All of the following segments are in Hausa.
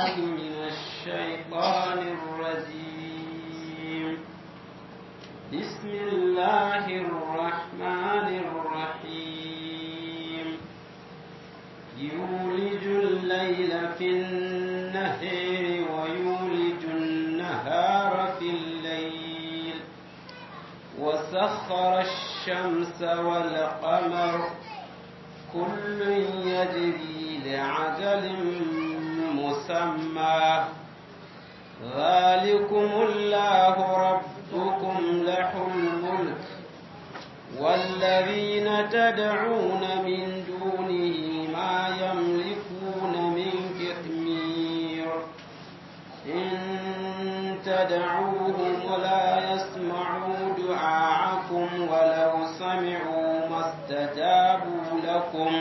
بالله من الشيطان الرجيم بسم الله الرحمن الرحيم يولج الليل في النهار ويولج النهار في الليل وسخر الشمس والقمر كل يجري لعجل مسمى ذلكم الله ربكم له الملك والذين تدعون من دونه ما يملكون من كثمير إن تدعوهم لا يسمعوا دعاءكم ولو سمعوا ما استجابوا لكم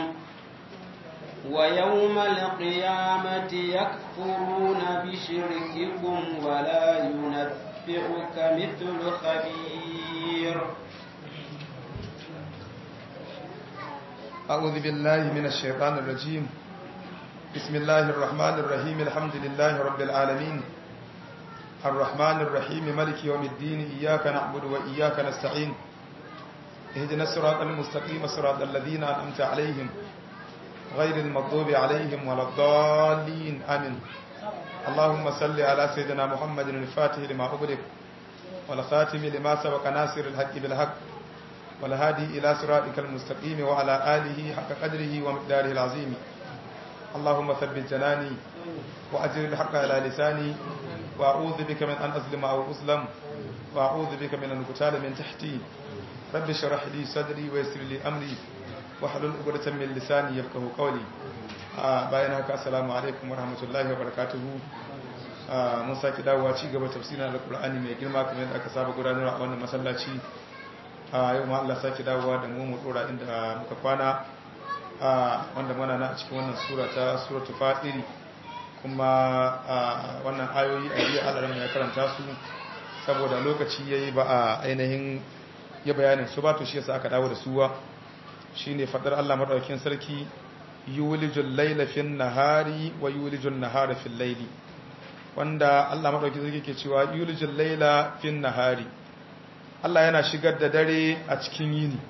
ويوم القيامة يكفرون بشرككم ولا ينبئك مثل خبير أعوذ بالله من الشيطان الرجيم بسم الله الرحمن الرحيم الحمد لله رب العالمين الرحمن الرحيم ملك يوم الدين إياك نعبد وإياك نستعين اهدنا الصراط المستقيم صراط الذين أنعمت عليهم غير المغضوب عليهم ولا الضالين آمين اللهم صل على سيدنا محمد الفاتح لما أغلق والخاتم لما سبق ناصر الحق بالحق والهادي إلى صراطك المستقيم وعلى آله حق قدره ومقداره العظيم اللهم ثبت جناني وأجر الحق على لساني وأعوذ بك من أن أظلم أو أظلم وأعوذ بك من أن أقتال من تحتي رب اشرح لي صدري ويسر لي أمري wahalul uqdatan min lisani yafqahu qawli bayan haka assalamu alaikum warahmatullahi wabarakatuh mun saki dawowa ci gaba tafsirin alqur'ani mai girma kamar yadda aka saba gudanar a wannan masallaci yau ma Allah saki dawowa da mu mu dora inda muka kwana wanda muna na cikin wannan sura ta suratul fatir kuma wannan ayoyi a jiya Allah ya karanta su saboda lokaci yayi ba a ainihin ya bayanin su ba to shi yasa aka dawo da suwa shine fadar Allah madaukakin sarki yulijul layla fin nahari wa yulijul nahara fil layli wanda Allah madaukakin sarki ke cewa yulijul layla fin nahari Allah yana shigar da dare a cikin yini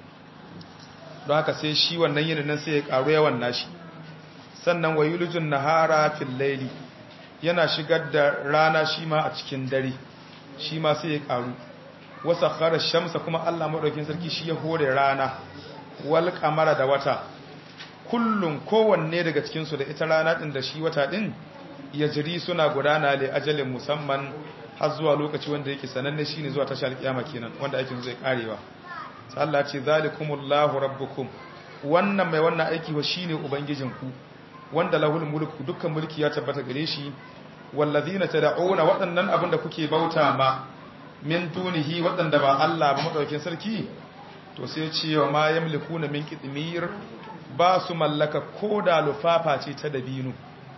don haka sai shi wannan yini nan sai ya karu yawan nashi sannan wa yulijul nahara fil layli yana shigar da rana shi ma a cikin dare shi ma sai ya karu wasa khara shamsa kuma Allah madaukakin sarki shi ya hore rana wal kamara da wata kullum kowanne daga cikinsu da ita rana ɗin da shi wata ɗin ya jiri suna gudana le ajalin musamman har zuwa lokaci wanda yake sananne shi ne zuwa tashar kiyama kenan wanda ake zai karewa Allah ce zalikumullahu rabbukum wannan mai wannan aiki wa shine ubangijinku wanda lahul mulku dukkan mulki ya tabbata gare shi wallazina tad'una waɗannan abin da kuke bauta ma min dunihi waɗanda ba Allah ba madaukakin sarki to sai cewa ma yamlikuna min qitmir ba su mallaka ko da lufafa ce ta dabino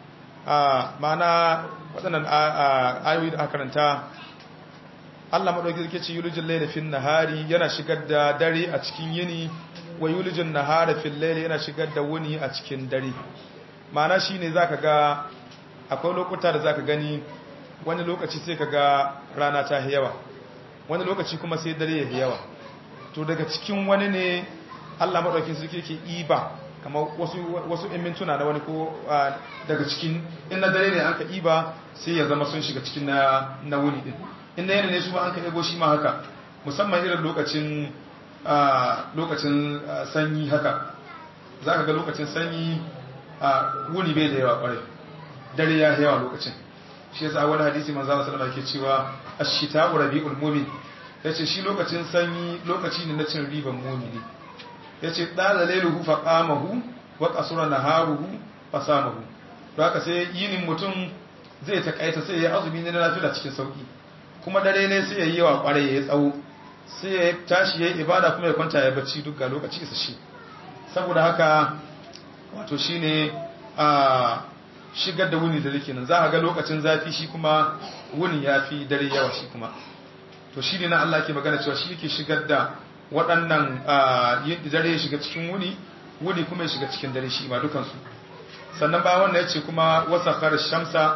a mana waɗannan ayoyi da aka karanta Allah madauki yake ce yulijin layla fin nahari yana shigar da dare a cikin yini wa yulijin nahara fil layli yana shigar da wuni a cikin dare mana shine zaka ga akwai lokuta da zaka gani wani lokaci sai kaga rana ta yawa wani lokaci kuma sai dare ya yawa to daga cikin wani ne Allah maɗaukin sarki ke iba kamar wasu wasu in mintuna na wani ko daga cikin in na dare ne an ka iba sai ya zama sun shiga cikin na na wuni din in na yana ne su ba an ka ego shi ma haka musamman irin lokacin lokacin sanyi haka za ka ga lokacin sanyi wuni bai da yawa kwarai dare ya yawa lokacin shi yasa wani hadisi manzo Allah sallallahu alaihi wasallam yake cewa ash-shita'u rabi'ul mu'min ya ce shi lokacin sanyi lokaci ne na cin riban momini ya ce ɗala lailuhu faƙamahu wa ƙasura na haruhu fasamahu don haka sai yinin mutum zai taƙaita sai ya azumi ne na lafiya cikin sauƙi kuma dare ne sai ya yi yawa ƙwarai ya yi tsawo sai ya tashi ya yi ibada kuma ya kwanta ya bacci duk ga lokaci isa shi saboda haka wato shi ne a shigar da wuni da rike nan za a ga lokacin zafi shi kuma wuni ya fi dare yawa shi kuma to shi ne na Allah ke magana cewa shi yake shigar da waɗannan dare ya shiga cikin wuni wuni kuma ya shiga cikin dare shi ma dukansu sannan ba wannan ya ce kuma wasa kare shamsa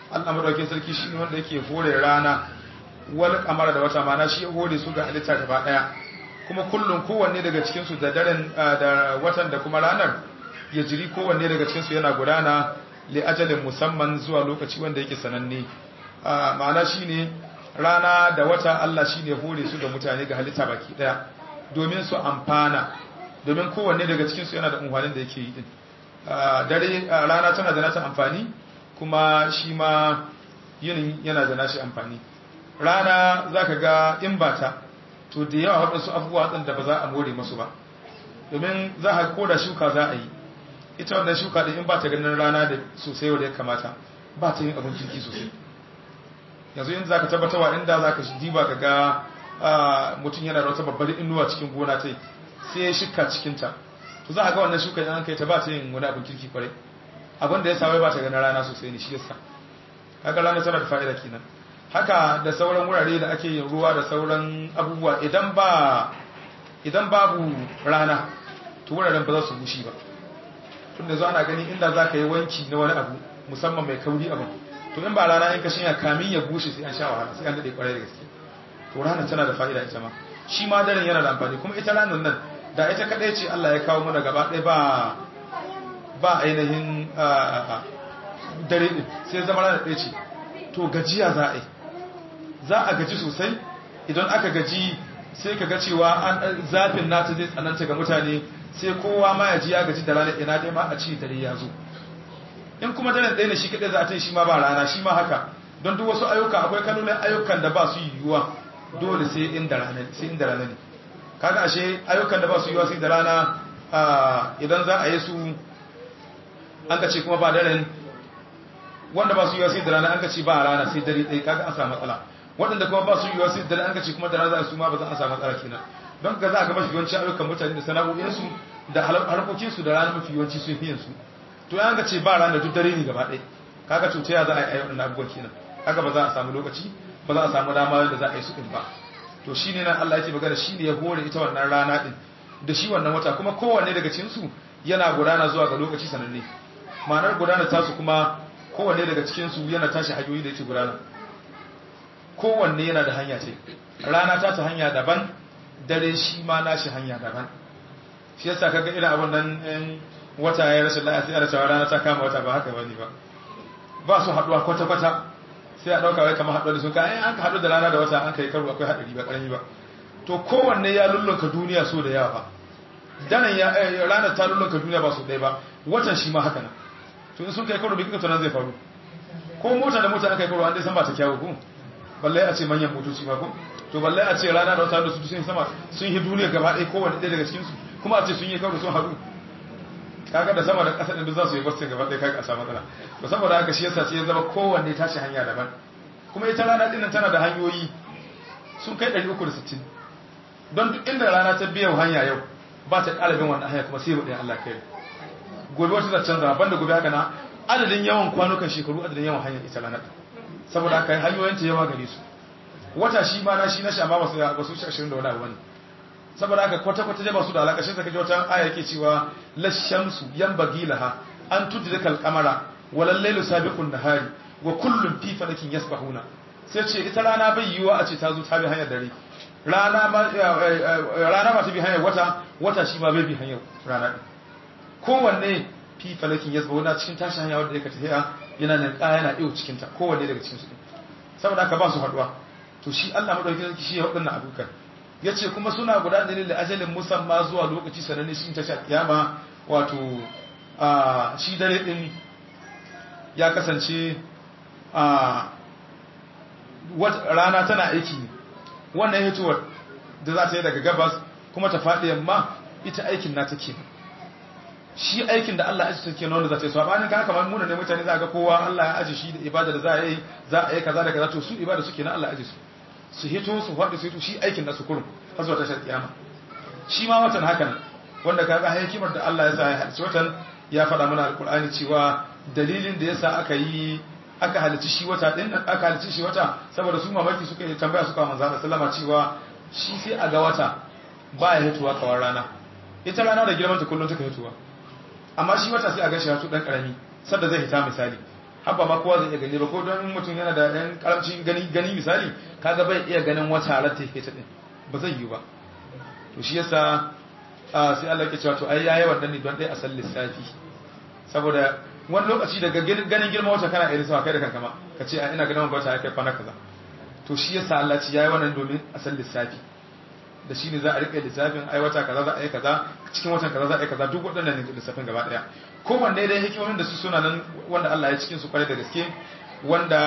Allah madaukakin sarki shi ne wanda yake hore rana wal kamar da wata mana shi ya hore su ga halitta gaba daya kuma kullum kowanne daga cikin su da daren da watan da kuma ranar ya jiri kowanne daga cikin su yana gudana li ajalin musamman zuwa lokaci wanda yake sananne ma'ana shine rana da wata Allah shine hore su ga mutane ga halitta baki daya domin su amfana domin kowanne daga cikin su yana da umfanin da yake yi din dare rana tana da nata amfani kuma shi ma yinin yana da nashi amfani rana zaka ga in bata to da yawa waɗansu abubuwa ɗin da ba za a more masu ba domin za a koda shuka za a yi ita wannan shuka ɗin in ba ta ganin rana da sosai wadda ya kamata ba ta yin abin kirki sosai yanzu yin za ka tabbatarwa inda za ka diba ka ga mutum yana da wata babbar inuwa cikin gona ta sai ya shika cikinta to za a ga wannan shuka yan kai ta ba ta yin wani abin kirki kwarai abin da ya sa wai ba ta ganin rana sosai ne shi yasa kaga rana tana da fa'ida kenan haka da sauran wurare da ake yin ruwa da sauran abubuwa idan ba idan babu rana to wuraren ba za su gushi ba tun da zo ana gani inda za ka yi wanki na wani abu musamman mai kauri abin to in ba rana in ka shinya kamin ya bushe sai an sha wahala sai an daɗe kwarai da gaske to rana tana da fa'ida ita ma shi ma daren yana da amfani kuma ita ranar nan da ita kaɗai ce Allah ya kawo mana gaba ɗaya ba ba ainihin dare ɗin sai zama ranar ɗaya ce to gajiya za a yi za a gaji sosai idan aka gaji sai ka ga cewa zafin nata zai tsananta ga mutane sai kowa ma ya ji ya gaji da rana ina dai ma a ci dare ya zo in kuma daren ɗaya ne shi kaɗai za a ce shi ma ba rana shi ma haka don duk wasu ayyuka akwai kanonin ayyukan da ba su yiwuwa dole sai inda rana sai inda rana ne kaga ashe ayyukan da ba su yiwuwa sai da rana idan za a yi su an ka ce kuma ba daren wanda ba su yiwuwa sai da rana an ka ce ba rana sai dare ɗaya kaga an samu matsala waɗanda kuma ba su yiwuwa sai da an ka ce kuma da rana su ma ba za a samu matsala kenan don ka za a ga mafi yawanci ayyukan mutane da sana'o'insu da harkokinsu da rana mafi yawanci sun fi su to ya ga ce ba rana duk dare ne gaba ɗaya kaga cuta ya za a yi ayyukan abubuwan kenan kaga ba za a samu lokaci ba za a samu dama da za a yi su ɗin ba to shi ne nan Allah ya ce magana shi ne ya hore ita wannan rana ɗin da shi wannan wata kuma kowanne daga cikinsu yana gudana zuwa ga lokaci sananne ma'anar gudana tasu kuma kowanne daga cikinsu yana tashi hanyoyi da yake gudana kowanne yana da hanya ce rana ta ta hanya daban dare shi ma nashi hanya daban shi yasa kaga irin abun nan in wata ya rashin lafiya sai a rasa rana ta kama wata ba haka bane ba ba su haduwa kwata kwata sai a dauka wai kamar haduwa da su kai an ka hadu da rana da wata an kai karo akwai hadari ba karami ba to kowanne ya lullunka duniya so da yawa ba danan ya rana ta lullunka duniya ba so ɗaya ba watan shi ma haka nan to in sun kai karo bai kika nan zai faru ko mota da mota aka yi karo an dai san ba ta kyawu ko balle a ce manyan motoci ba ko to balle a ce rana da wata da su sun sama sun yi duniya gaba ɗaya kowane ɗaya daga cikinsu kuma a ce sun yi karo sun haɗu kaga da sama da ƙasa ɗin za su yi basu gaba ɗaya kaga a samu matsala to saboda haka shi yasa sai ya zama kowanne tashi hanya daban kuma ita rana ɗin tana da hanyoyi sun kai ɗari uku da sittin don duk inda rana ta biya hanya yau ba ta ƙara bin wannan hanya kuma sai ɗaya Allah kai gobe wata ta canza ban da gobe haka na adadin yawan kwanukan shekaru adadin yawan hanyar ita rana saboda haka hanyoyin ta yawa gare su wata shi ma na shi na shama ba su ba su shi ashirin da wani abu wani saboda haka kwata-kwata dai ba su da alaƙa shi zaka ji wata aya yake cewa lashamsu yanbaghi laha an tudrika al-qamara walal laylu sabiqun nahari wa kullun fi falakin yasbahuna sai ce ita rana bai yiwa a ce ta zo ta bi hanyar dare rana ma rana ba ta bi hanyar wata wata shi ma bai bi hanyar rana kowanne fi falakin yasbahuna cikin tashi hanya wanda yake tafiya yana nan ƙaya yana iyo cikin ta kowanne daga cikin su saboda haka ba su haduwa to shi Allah madaukakin sarki shi ya wadannan abukan yace kuma suna guda da da ajalin musamma zuwa lokaci sananne shi ta sha kiyama wato a shi dare din ya kasance a rana tana aiki ne wannan hituwar da za ta yi daga gabas kuma ta faɗi yamma ita aikin na take shi aikin da Allah ya aji take wanda za ta yi sabanin ka kamar muna ne mutane za ga kowa Allah ya aji shi da ibada da za a yi za a yi kaza da kaza to su ibada suke na Allah ya aji su su hito su faɗi su hito shi aikin nasu kurum har zuwa tashar kiyama shi ma watan haka nan wanda ka ga hikimar da Allah ya sa ya halicci watan ya faɗa mana alkur'ani cewa dalilin da yasa aka yi aka halicci shi wata din aka halicci shi wata saboda su mamaki suka yi tambaya suka manzo Allah sallama cewa shi sai a ga wata ba ya hituwa kawar rana ita rana da girman ta kullum take hituwa amma shi wata sai a ga shi hatu dan karami sadda zai hita misali haba ma kowa zai iya gani ba ko don mutum yana da yan karamcin gani gani misali kaga bai iya ganin wata ratta yake ta din ba zai yi ba to shi yasa sai Allah ke cewa to ai yayi wannan ne don dai a san lissafi saboda wani lokaci daga ganin girma wata kana irin sama kai da kanka ma ka ce ina ganin wata ya kai kwana kaza to shi yasa Allah ci yayi wannan domin a san lissafi da shi ne za a rike lissafin ai wata kaza za a yi kaza cikin watan kaza za a yi kaza duk waɗannan ne lissafin gaba ɗaya kowanne dai hikimomin da su suna nan wanda Allah ya cikin su kwarai da gaske wanda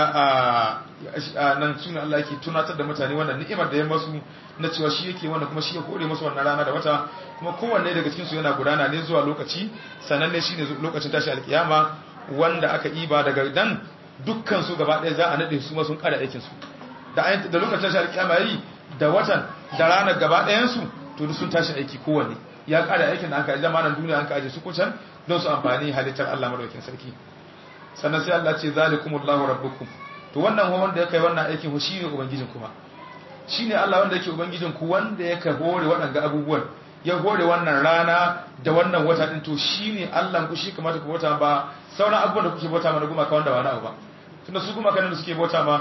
a nan suna Allah yake tunatar da mutane wannan ni'imar da ya masu na cewa shi yake wanda kuma shi ya kore masu wannan rana da wata kuma kowanne daga cikin su yana gudana ne zuwa lokaci sannan ne shine lokacin tashi alkiyama wanda aka iba daga dan dukkan su gaba ɗaya za a nade su ma sun kada aikin su da da lokacin tashi alkiyama yayi da watan da ranar gaba ɗayan su to duk sun tashi aiki kowanne ya kada aikin da aka yi zamanin duniya an ka aje su kucan don su amfani halittar Allah madaukakin sarki sannan sai Allah ce zalikumullahu rabbukum to wannan ho wanda yake wannan aikin ho shine ubangijin kuma shine Allah wanda yake ubangijin ku wanda yake hore waɗanga abubuwan ya hore wannan rana da wannan wata din to shine Allah ku shi kamata ku bauta ba sauran abubuwan da kuke bauta ma na gumaka wanda ba na abu ba tunda su gumaka nan da suke bauta ma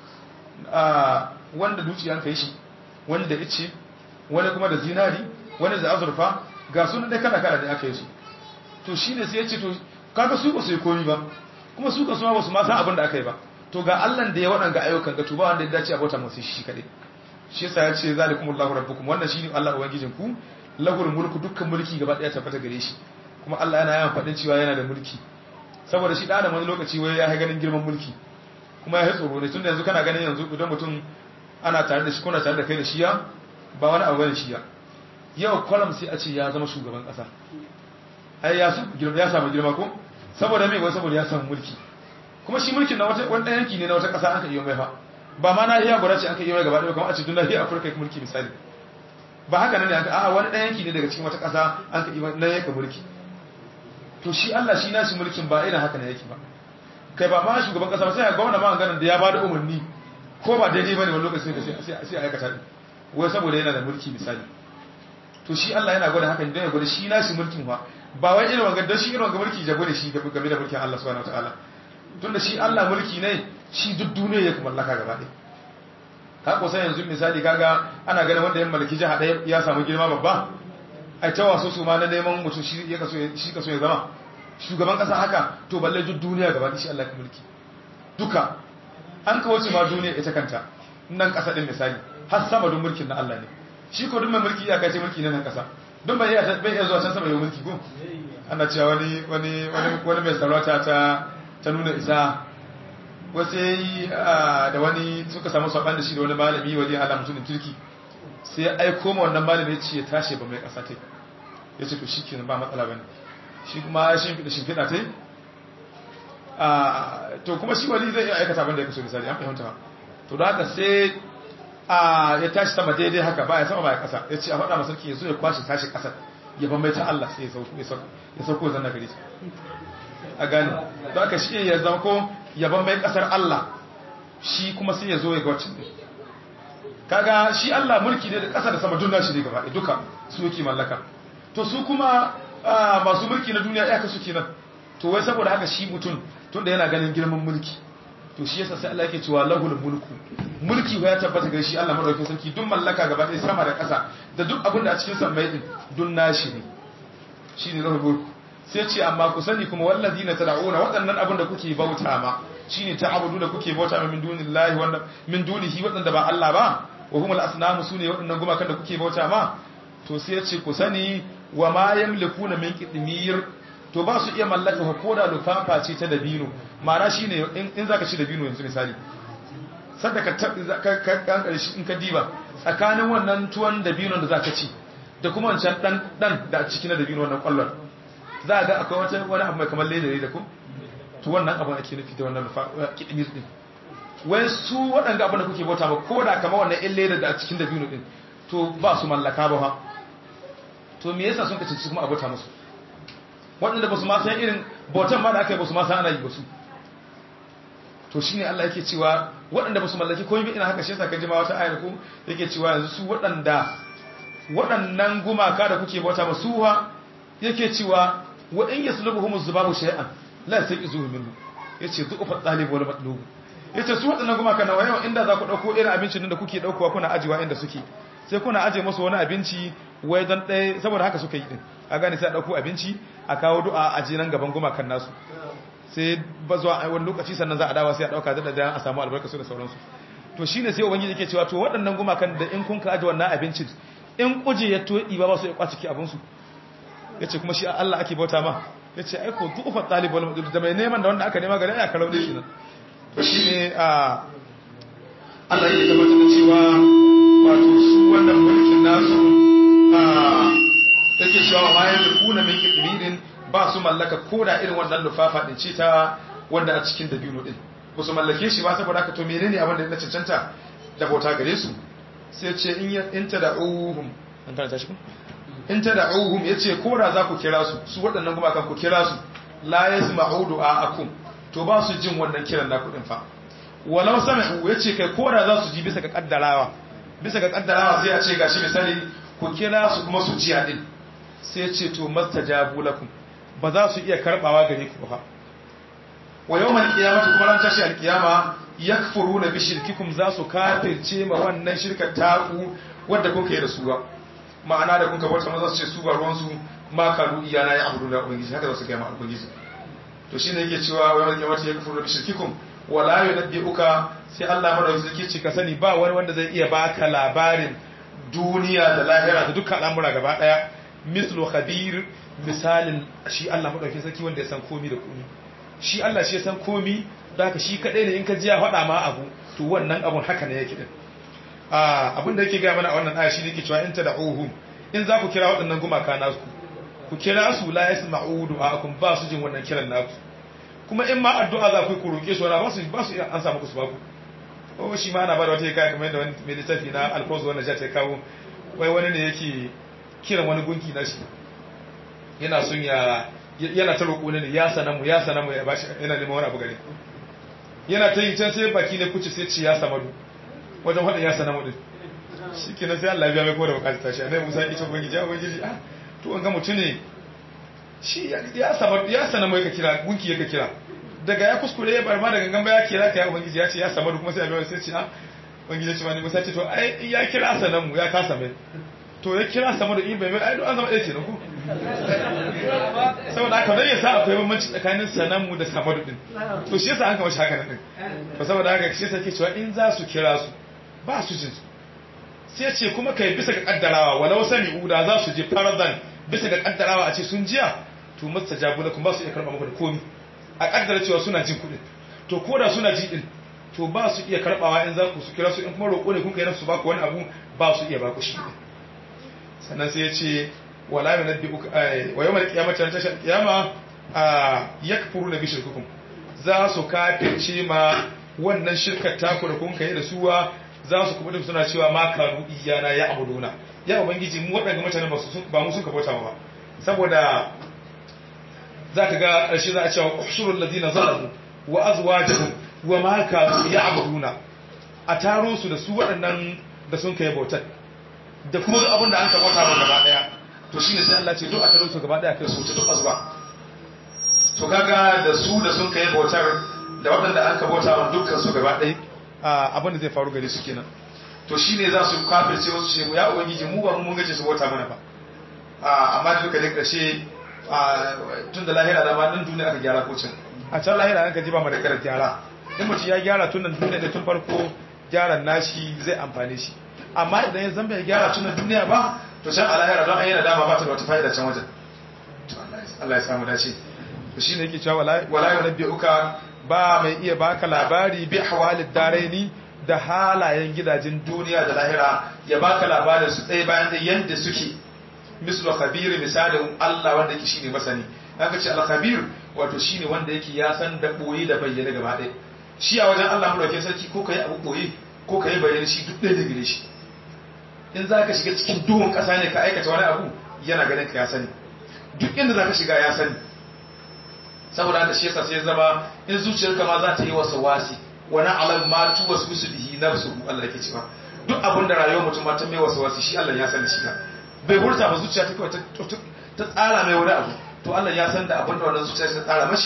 a wanda dukiyan kai shi wani da ice wani kuma da zinari wani da azurfa ga sunan dai kala kala da aka yi su to shine sai ya ce to kaga su ba su yi komi ba kuma su kasuwa ba su ma san abin da aka yi ba to ga Allah da ya waɗanga ayyukan ga tuba wanda ya dace a bauta masu shi kaɗai shi yasa ya ce zalikumullahu rabbukum wannan shine Allah ubangijin ku lahul mulku dukkan mulki gaba ɗaya tabbata gare shi kuma Allah yana yawan faɗin cewa yana da mulki saboda shi ɗan wani lokaci wai ya ganin girman mulki kuma ya tsoro ne tunda yanzu kana ganin yanzu idan mutum ana tare da shi kuna tare da kai da shiya ba wani abu bane shiya yau kwalam sai a ce ya zama shugaban ƙasa ai ya samu girma ko saboda mai wai saboda ya samu mulki kuma shi mulkin na wata wani yanki ne na wata ƙasa aka iya mai fa ba ma na iya guda ce aka iya mai gaba ɗaya kuma a ce dun nahiyar afirka mulki misali ba haka nan ne aka a wani ɗan yanki ne daga cikin wata ƙasa an ka iya na yanka mulki to shi Allah shi nashi mulkin ba irin haka ne yake ba kai ba ma shugaban ƙasa ba sai ga gwamna ma ganin da ya bada umarni ko ba daidai bane wani lokaci sai sai aikata din wai saboda yana da mulki misali to shi Allah yana gwada hakan don ya gwada shi nashi mulkin ba ba wai irin wanga don shi irin wanga mulki jago da shi game da mulkin Allah subhanahu wataala tunda shi Allah mulki ne shi duk duniya ya mallaka gaba ɗaya ka ko sai yanzu misali kaga ana ganin wanda ya mallaki jiha ɗaya ya samu girma babba ai ta wasu su ma na neman mutum shi ya kaso shi kaso ya zama shugaban kasa haka to balle duk duniya gaba ɗaya shi Allah ka mulki duka an kawo ma duniya ita kanta nan kasa din misali har sama don mulkin na Allah ne shi ko duk mai mulki ya kace mulki na nan kasa don bai iya bai iya zuwa can sama yau mulki ko ana cewa wani wani wani mai sarauta ta ta nuna isa wasu yayi da wani suka samu saban da shi da wani malami wani Allah mutumin turki sai ya aiko ma wannan malami ya ce ya tashi ba mai kasa tai ya ce to shikenan ba matsala bane shi kuma ya shimfiɗa shimfiɗa tai to kuma shi wani zai iya aikata abin da ya kaso misali an fahimta to da haka sai a ya tashi sama daidai haka ba ya sama ba ya kasa ya ce a faɗa masarki ya zo ya kwashe tashi ƙasar ya ban mai ta Allah sai ya sauko zanna gare shi a gane don aka shi ya zama ko ya ban mai ƙasar Allah shi kuma sai ya zo ya ga wacce ne kaga shi Allah mulki ne da ƙasa da sama dunna shi ne gaba duka su yake mallaka to su kuma masu mulki na duniya ya kasu kenan to wai saboda haka shi mutum tunda yana ganin girman mulki to shi yasa sai Allah yake cewa lahul mulku mulki ya tabbata ga shi Allah madaukakin sarki duk mallaka gaba ɗaya sama da ƙasa da duk abin da a cikin sammai din dun nashi ne shine lahul mulku sai ce amma ku sani kuma wallazina tad'una waɗannan abin da kuke bauta ma shine ta'budu da kuke bauta ma min dunillahi wanda min dunihi waɗanda ba Allah ba wa humul asnamu sune waɗannan gumakan da kuke bauta ma to sai ce ku sani wa ma yamlikuna min qitmir to ba su iya mallaka ko da lufafa ce ta dabino ma'ana shine in zaka ci dabino yanzu misali sadda ka ka kankare shi in ka diba tsakanin wannan tuwon dabino da zaka ci da kuma wancan dan dan da a cikin dabino wannan kwallon za ga akwai wata wani abu mai kamar ledare da ku to wannan abu ake nufi da wannan lufafa kidmir din wai su waɗanda abin da kuke bauta ba ko da kamar wannan in ledar da a cikin dabino din to ba su mallaka ba ha to me yasa sun kace kuma abota musu waɗanda ba su ma san irin bautan ma da aka yi ba su ma san ana yi ba su to shi ne Allah yake cewa waɗanda ba su mallaki komai ina haka shi yasa ka jima wata ayar ko yake cewa yanzu su waɗanda waɗannan gumaka da kuke bauta ba su ha yake cewa wa in yaslubuhum zubabu shay'an la yaqizuhu minhu yace zuqfa talib wal matlub yace su wadannan gumakan nawa yau inda za ku dauko irin abincin nan da kuke daukowa kuna ajiwa inda suke sai kuna aje musu wani abinci wai dan ɗaya saboda haka suka yi din a gane sai a dauko abinci a kawo du'a a je nan gaban gumakan nasu sai ba zuwa wani lokaci sannan za a dawo sai a dauka da da a samu albarka su da sauransu to shine sai ubangiji yake cewa to waɗannan gumakan da in kun ka aje wannan abincin in kuje ya toɗi ba ba su ya kwaci ki abinsu ya ce kuma shi Allah ake bauta ma ya ce aiko dufa ɗalibal madul da mai neman da wanda aka nema gari ya karau ne shi nan to shi ne a Allah yake tabbatar da cewa wato su wannan mulkin nasu a yake cewa ma ya kuna min kidmirin ba su mallaka koda irin wannan lufafa din ce ta wanda a cikin dabino din ba su mallake shi ba saboda haka to menene abin da ya cancanta da bauta gare su sai ce in ta da'uhum an karanta shi in ta da'uhum yace ko da za ku kira su su waɗannan kuma kan ku kira su la yasma'u du'aakum to ba su jin wannan kiran naku din fa walau sami'u yace kai ko da za su ji bisa ga kaddarawa bisa ga kaddarawa sai a ce gashi misali ku kira su kuma su ji din sai ya ce to mastajabu lakum ba za su iya karbawa gare ku ba wa yawmal qiyamati kuma ran tashi alqiyama yakfuruna bi shirkikum za su kafirce ma wannan shirkar taku wadda kuka yi da su ba ma'ana da kuka bauta maza su ce su ba ruwan su ma kalu iyana ya abudu da ubangiji haka za su ga ma ubangiji to shine yake cewa wa yawmal qiyamati yakfuruna bi shirkikum wa la yunabbi'uka sai Allah madauki zai ce ka sani ba wani wanda zai iya baka labarin duniya da lahira da dukkan al'amura gaba daya mislu khabir misalin shi Allah madauki sarki wanda ya san komi da komi shi Allah shi ya san komi da haka shi kadai ne in ka ji ya faɗa ma abu to wannan abun haka ne yake din abin da yake gaya mana a wannan aya shi ne ke cewa in ta da'uhum in za ku kira waɗannan gumaka nasu ku kira su la yasma'u du'aakum ba su jin wannan kiran naku kuma in ma addu'a za ku yi ku roƙe su wala ba su ba su an samu ku su ba ku oh shi ma ana ba da wata hikaya kamar yadda wani mai littafi na alfonso wannan ja ta kawo wai wani ne yake kiran wani gunki na shi yana son ya yana ta roƙo ne ya sanamu ya sanamu ya bashi yana neman wani abu gare yana ta yi can sai baki ne kuce sai ci ya samadu wajen faɗin ya sanamu din shi ke sai Allah biya mai kuma da bukatar tashi a nai musa ya ce ubangiji ya ubangiji ah to an ga mutum ne shi ya samadu ya sanamu ya kira gunki ya kira daga ya kuskure ya barma da gangan ba ya kira ka ya ubangiji ya ce ya samadu kuma sai ya biya sai ce ah ubangiji ya ce wani musa ce to ai ya kira sanamu ya kasa mai to ya kira samadu in bai mai ai an zama ɗaya ce na ku saboda haka don ya sa akwai bambanci tsakanin sananmu da samadu din to shi yasa an kama shi haka din to saboda haka shi yasa ke cewa in za su kira su ba su jin su sai ce kuma kai bisa ga kaddarawa walau sami uda za su je farazan bisa ga kaddarawa a ce sun jiya to masta jabu na kuma ba su iya karɓa muku da komi a kaddara cewa suna jin kuɗin to ko da suna ji din to ba su iya karɓawa in za ku su kira su in kuma roƙo ne kun kai su ba ku wani abu ba su iya ba ku shi sannan sai ya ce wala yunabbi'uka wa yawmal qiyamati an tashal qiyama yakfuruna bi shirkikum za su kafirce ma wannan shirkar taku da kun kai da suwa za su kuma suna cewa ma kanu iyana ya abuduna ya ubangiji mu wadanda mutanen ba su ba mu suka bauta ba saboda zaka ga ƙarshe za a cewa ushurul ladina zalamu wa azwajuhum wa ma kanu ya abuduna a taro su da su waɗannan da sun kai bautar da kuma duk abin da an ka bauta ba gaba daya to shine sai Allah ce duk a taro su gaba daya kai su wuce duk azuwa to kaga da su da sun kai bautar da waɗanda an ka bauta wa dukkan su gaba daya abin da zai faru gare su kenan to shine za su kafirce wasu ce ya ubangiji mu ba mu mun gaje su bauta mana ba amma da duka da ƙarshe tun da lahira da ma nan duniya aka gyara ko can a can lahira an ka ji ba mu da karar gyara in mutum ya gyara tun nan duniya da tun farko gyaran nashi zai amfane shi amma idan ya zamba ya gyara tun duniya ba to can a lahira don an yana dama ba ta da wata fa'ida can wajen Allah ya samu dace to shine yake cewa wala yunabbi'uka ba mai iya baka labari bi hawalid daraini da halayen gidajen duniya da lahira ya baka labarin su ɗaya bayan da yanda suke mislu khabir misalin Allah wanda yake shine masani aka ce al-khabir wato shine wanda yake ya san da boye da bayyana gaba ɗaya shi a wajen Allah mulkin sarki ko kai abu boye ko kai bayyana shi duk ɗaya da gare shi in za ka shiga cikin duhun ƙasa ne ka aikata wani abu yana ganin ka ya sani duk inda za ka shiga ya sani saboda haka shi yasa sai zama in zuciyarka ma za ta yi wasa wasi wani alam ma tu wasu musu bihi nafsu Allah yake cewa duk abin da rayuwar mutum ma ta mai wasa wasi shi Allah ya sani shi bai hurta ba zuciya ta kawai ta tsara mai wani abu to Allah ya san da abin da wannan zuciya ta tsara mashi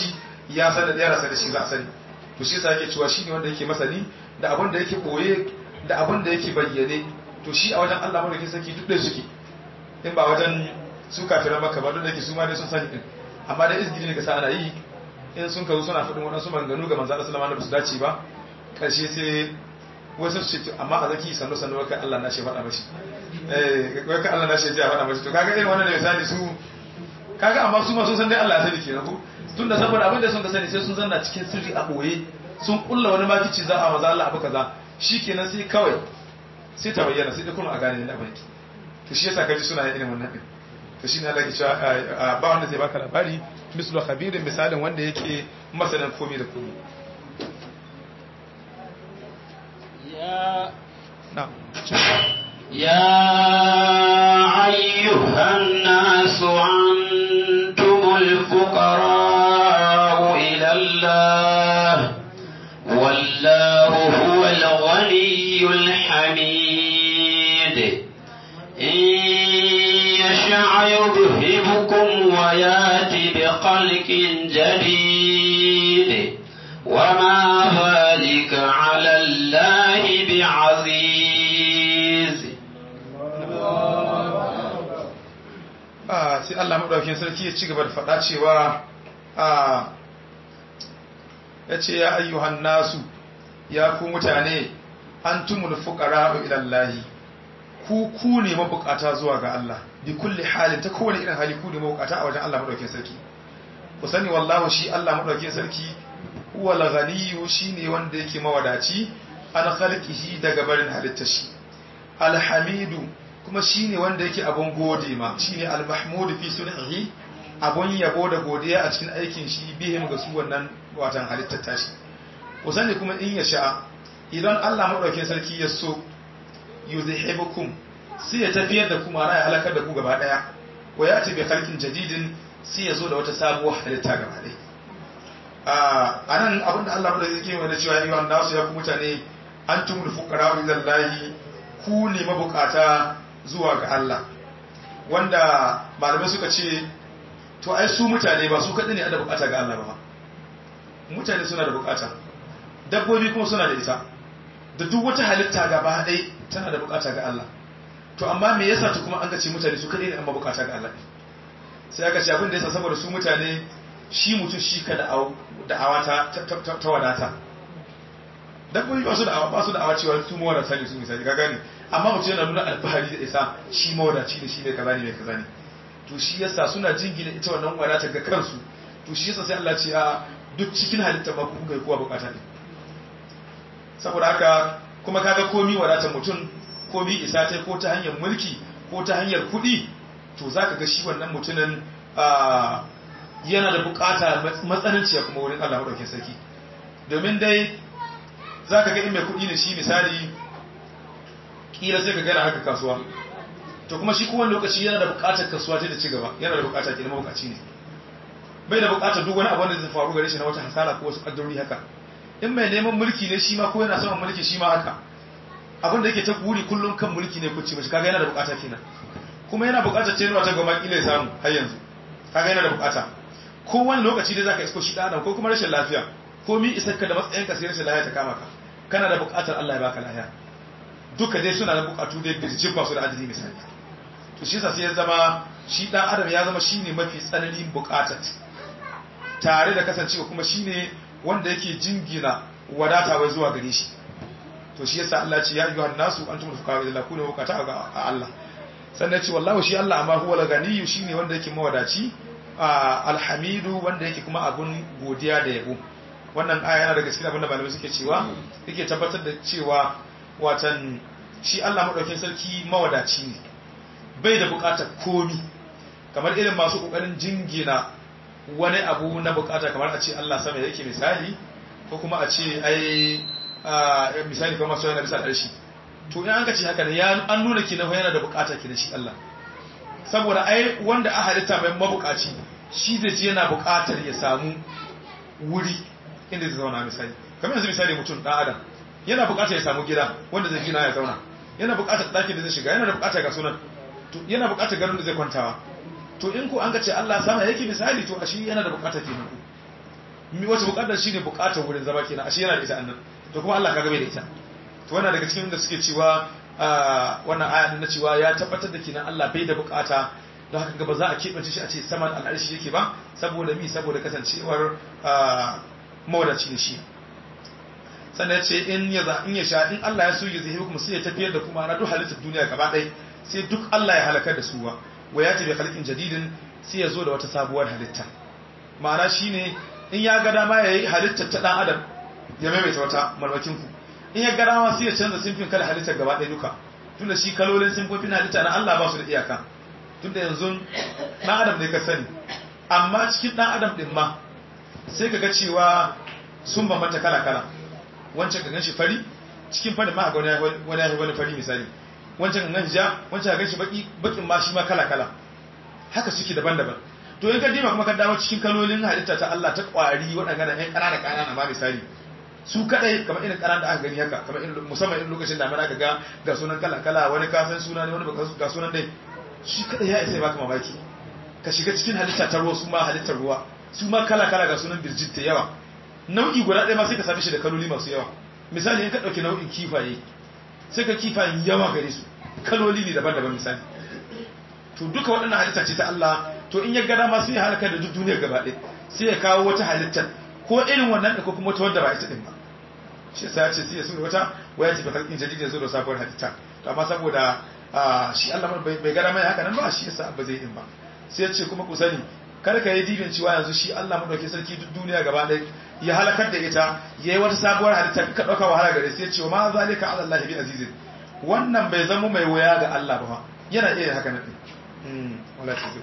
ya san da ya rasa da shi za a sani to shi yasa yake cewa shine wanda yake masani da abin da yake koye da abin da yake bayyane to shi a wajen Allah madaukakin sarki duk da suke in ba wajen su kafiran maka ba duk da yake su ma dai sun sani din amma dai izgiri ne ga sa ana yi in sun kazo suna faɗin waɗansu maganganu ga manzo Allah sallallahu alaihi wasallam ba su dace ba karshe sai wasu su ce amma a zaki sannu sannu wai Allah na shi faɗa mashi eh wai Allah na shi ya faɗa mashi to kaga irin wannan ne misali su kaga amma su ma sun san dai Allah ya sani kenan ko tunda saboda abin da sun ka sani sai sun zanna cikin sirri a boye sun kulla wani makici za a maza Allah abu kaza shikenan sai kawai sai ta bayyana sai da kuma a gane da abin to shi yasa kaji suna yin irin wannan din to shine Allah ke cewa ba wanda zai baka labari mislu khabirin misalin wanda yake masanin komai da komai يا na'am يا أيها الناس أنتم الفقراء إلى الله والله هو الغني الحميد إن يشاء يذهبكم وياتي بخلق جديد وما ذلك على الله بعزيز sai Allah maɗaukin sarki ya ci gaba da faɗa cewa ya ce ya ayyuhan nasu ya ku mutane an tumul fuqara ilallahi ku ku ne mabukata zuwa ga Allah bi kulli halin ta kowane irin hali ku ne mabukata a wajen Allah maɗaukin sarki ku sani wallahu shi Allah maɗaukin sarki huwa al-ghaniyyu shine wanda yake mawadaci an khalqihi daga barin halittar shi alhamidu kuma shine wanda yake abun gode ma shine almahmudu fi sun'ihi abun yabo da godiya a cikin aikin shi bihim ga su wannan watan halittar tashi ku sani kuma in ya sha idan Allah madaukakin sarki ya so yuzhibukum sai ya tafiyar da ku mara ya halakar da ku gaba daya wa ya ce bi khalqin jadidin sai ya zo da wata sabuwar halitta gaba daya a nan abinda Allah madaukakin sarki ya cewa ayyuhan nasu ya ku mutane antumul fuqara ilallahi ku ne mabukata zuwa ga Allah wanda malamai suka ce to ai su mutane ba su kaɗai ne da bukata ga Allah ba mutane suna da bukata dabbobi kuma suna da ita da duk wata halitta gaba ɗai tana da bukata ga Allah to amma me yasa to kuma an ce mutane su kaɗai ne amma bukata ga Allah sai aka ce abin da yasa saboda su mutane shi mutum shi ka da'awa ta wadata dabbobi ba su da ba su da awa cewa su mawadata ne su misali ka gane amma mutum yana nuna alfahari da isa shi mawadaci ne shi ne kaza ne mai kaza ne to shi yasa suna jingina ita wannan wadata ga kansu to shi yasa sai Allah ce a duk cikin halitta ba ku ga kowa bukata ne saboda haka kuma kaga komi wadatar mutum komi isa ta ko ta hanyar mulki ko ta hanyar kuɗi to zaka ga shi wannan mutumin yana da bukata matsananciya kuma wurin Allah madaukakin sarki domin dai za ka ga in mai kuɗi ne shi misali ƙila sai ka gana haka kasuwa to kuma shi kowane lokaci yana da buƙatar kasuwa ta da ci gaba yana da buƙatar ke buƙaci ne bai da buƙatar duk wani abu da zai faru gare shi na wata hasara ko wasu ƙaddarori haka in mai neman mulki ne shi ma ko yana saman mulki shi ma haka abin da yake ta buri kullum kan mulki ne kuci mashi kaga yana da buƙata kenan kuma yana buƙatar tenuwa ta goma ƙila ya samu har yanzu kaga yana da buƙata kowane lokaci dai zaka isko shi ɗan adam ko kuma rashin lafiya ko mi isarka da matsayinka sai rashin lafiya ta kama ka kana da buƙatar Allah ya baka lafiya duka dai suna da buƙatu dai birjin masu da adadi misali to shi sai ya zama shi dan adam ya zama shine mafi tsananin buƙatar tare da kasancewa kuma shine wanda yake jingina wadata wai zuwa gare shi to shi yasa Allah ce ya ayyuhan nasu antumul fuqara ila kuna buƙata ga Allah sannan ce wallahu shi Allah amma huwa al-ganiyyu shine wanda yake mawadaci alhamidu wanda yake kuma abun godiya da yabo wannan aya yana daga cikin abin da malamai suke cewa yake tabbatar da cewa watan shi Allah madaukakin sarki mawadaci ne bai da bukatar komi kamar irin masu kokarin jingina wani abu na bukata kamar a ce Allah sama yake misali ko kuma a ce ai misali kamar masu yana bisa ƙarshe to in an ka ce haka ne an nuna kina yana da bukata kina shi Allah saboda ai wanda a halitta mai mabukaci shi zai ji yana bukatar ya samu wuri inda zai zauna misali kamar yanzu misali mutum dan adam yana bukatar ya samu gida wanda zai gina ya zauna yana bukatar ɗakin da zai shiga yana da bukatar ga sunan to yana bukatar garin da zai kwantawa to in ko an ga ce Allah sama yake misali to shi yana da bukatar kenan ku wace bukatar shine bukatar wurin zama kenan ashe yana da ita annan to kuma Allah kaga bai da ita to wannan daga cikin da suke cewa wannan aya na cewa ya tabbatar da kenan Allah bai da bukata don haka ba za a keɓance shi a ce saman al'arshi yake ba saboda mi saboda kasancewar mawadaci da shi sannan ya ce in ya za in ya sha in Allah ya so ya zai hukum sai ya tafiyar da kuma na duk halittar duniya gaba ɗaya sai duk Allah ya halakar da su wa wa ya tafi halkin jadidin sai ya zo da wata sabuwar halitta ma'ana shine in ya ga dama ya yi halittar ta dan adam ya maimaita wata malmakin ku in ya ga dama sai ya canza simfin kala halittar gaba ɗaya duka tunda shi kalolin simfofin halitta na Allah ba su da iyaka tunda yanzu dan adam ne ka sani amma cikin dan adam din ma sai ka ga cewa sun bambanta kala kala wancan ka ganshi fari cikin fari ma ga wani wani wani fari misali wancan ka ganshi ja wancan ka ganshi baki bakin ma shi ma kala kala haka suke daban-daban to in ka dima kuma ka dawo cikin kalolin halitta ta Allah ta kwari waɗanda ɗan ƙanana ƙanana ma misali su kadai kamar irin ƙanan da aka gani haka kamar irin musamman irin lokacin da mana ga ga sunan kala kala wani ka san suna ne wani baka ga sunan dai shi kadai ya isa ya baka mamaki ka shiga cikin halitta ta ruwa su ma halittar ruwa su ma kala kala ga sunan birjit ta yawa nau'i guda ɗaya ma sai ka same shi da kaloli masu yawa misali in ka ɗauki nau'in kifaye sai ka kifayen yawa gare su kaloli ne daban-daban misali to duka waɗannan halitta ce ta Allah to in ya gada ma sai ya halaka da duk duniyar gaba ɗaya sai ya kawo wata halittar ko irin wannan da ko kuma wata wadda ba ita ɗin ba shi yasa ya ce sai ya so wata waya ce bakalkin jadid ya zo da sabuwar halitta to amma saboda shi Allah bai gada mai haka nan ba shi yasa ba zai din ba sai ya ce kuma ku sani kar ka yi dibin cewa yanzu shi Allah madauki sarki duk duniya gaba ɗaya ya halakar da ita yayi wata sabuwar halitta ka dauka wahala gare sai ya ce ma zalika ala Allah bi azizin wannan bai zama mai waya ga Allah ba yana iya haka nan wala tazir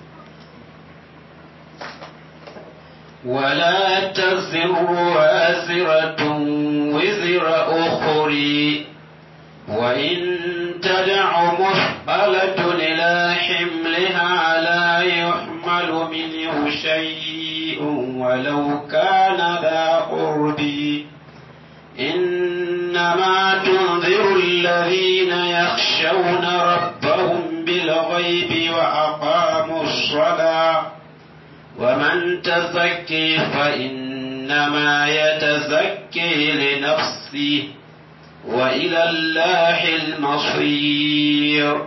ولا تزر وازرة وزر أخرى وإن تدع مثقلة إلى حملها لا يحمل منه شيء ولو كان ذا قرب إنما تنذر الذين يخشون ربهم بالغيب وأقاموا الصلاة ومن تزكي فإنما يتزكي لنفسه وإلى الله المصير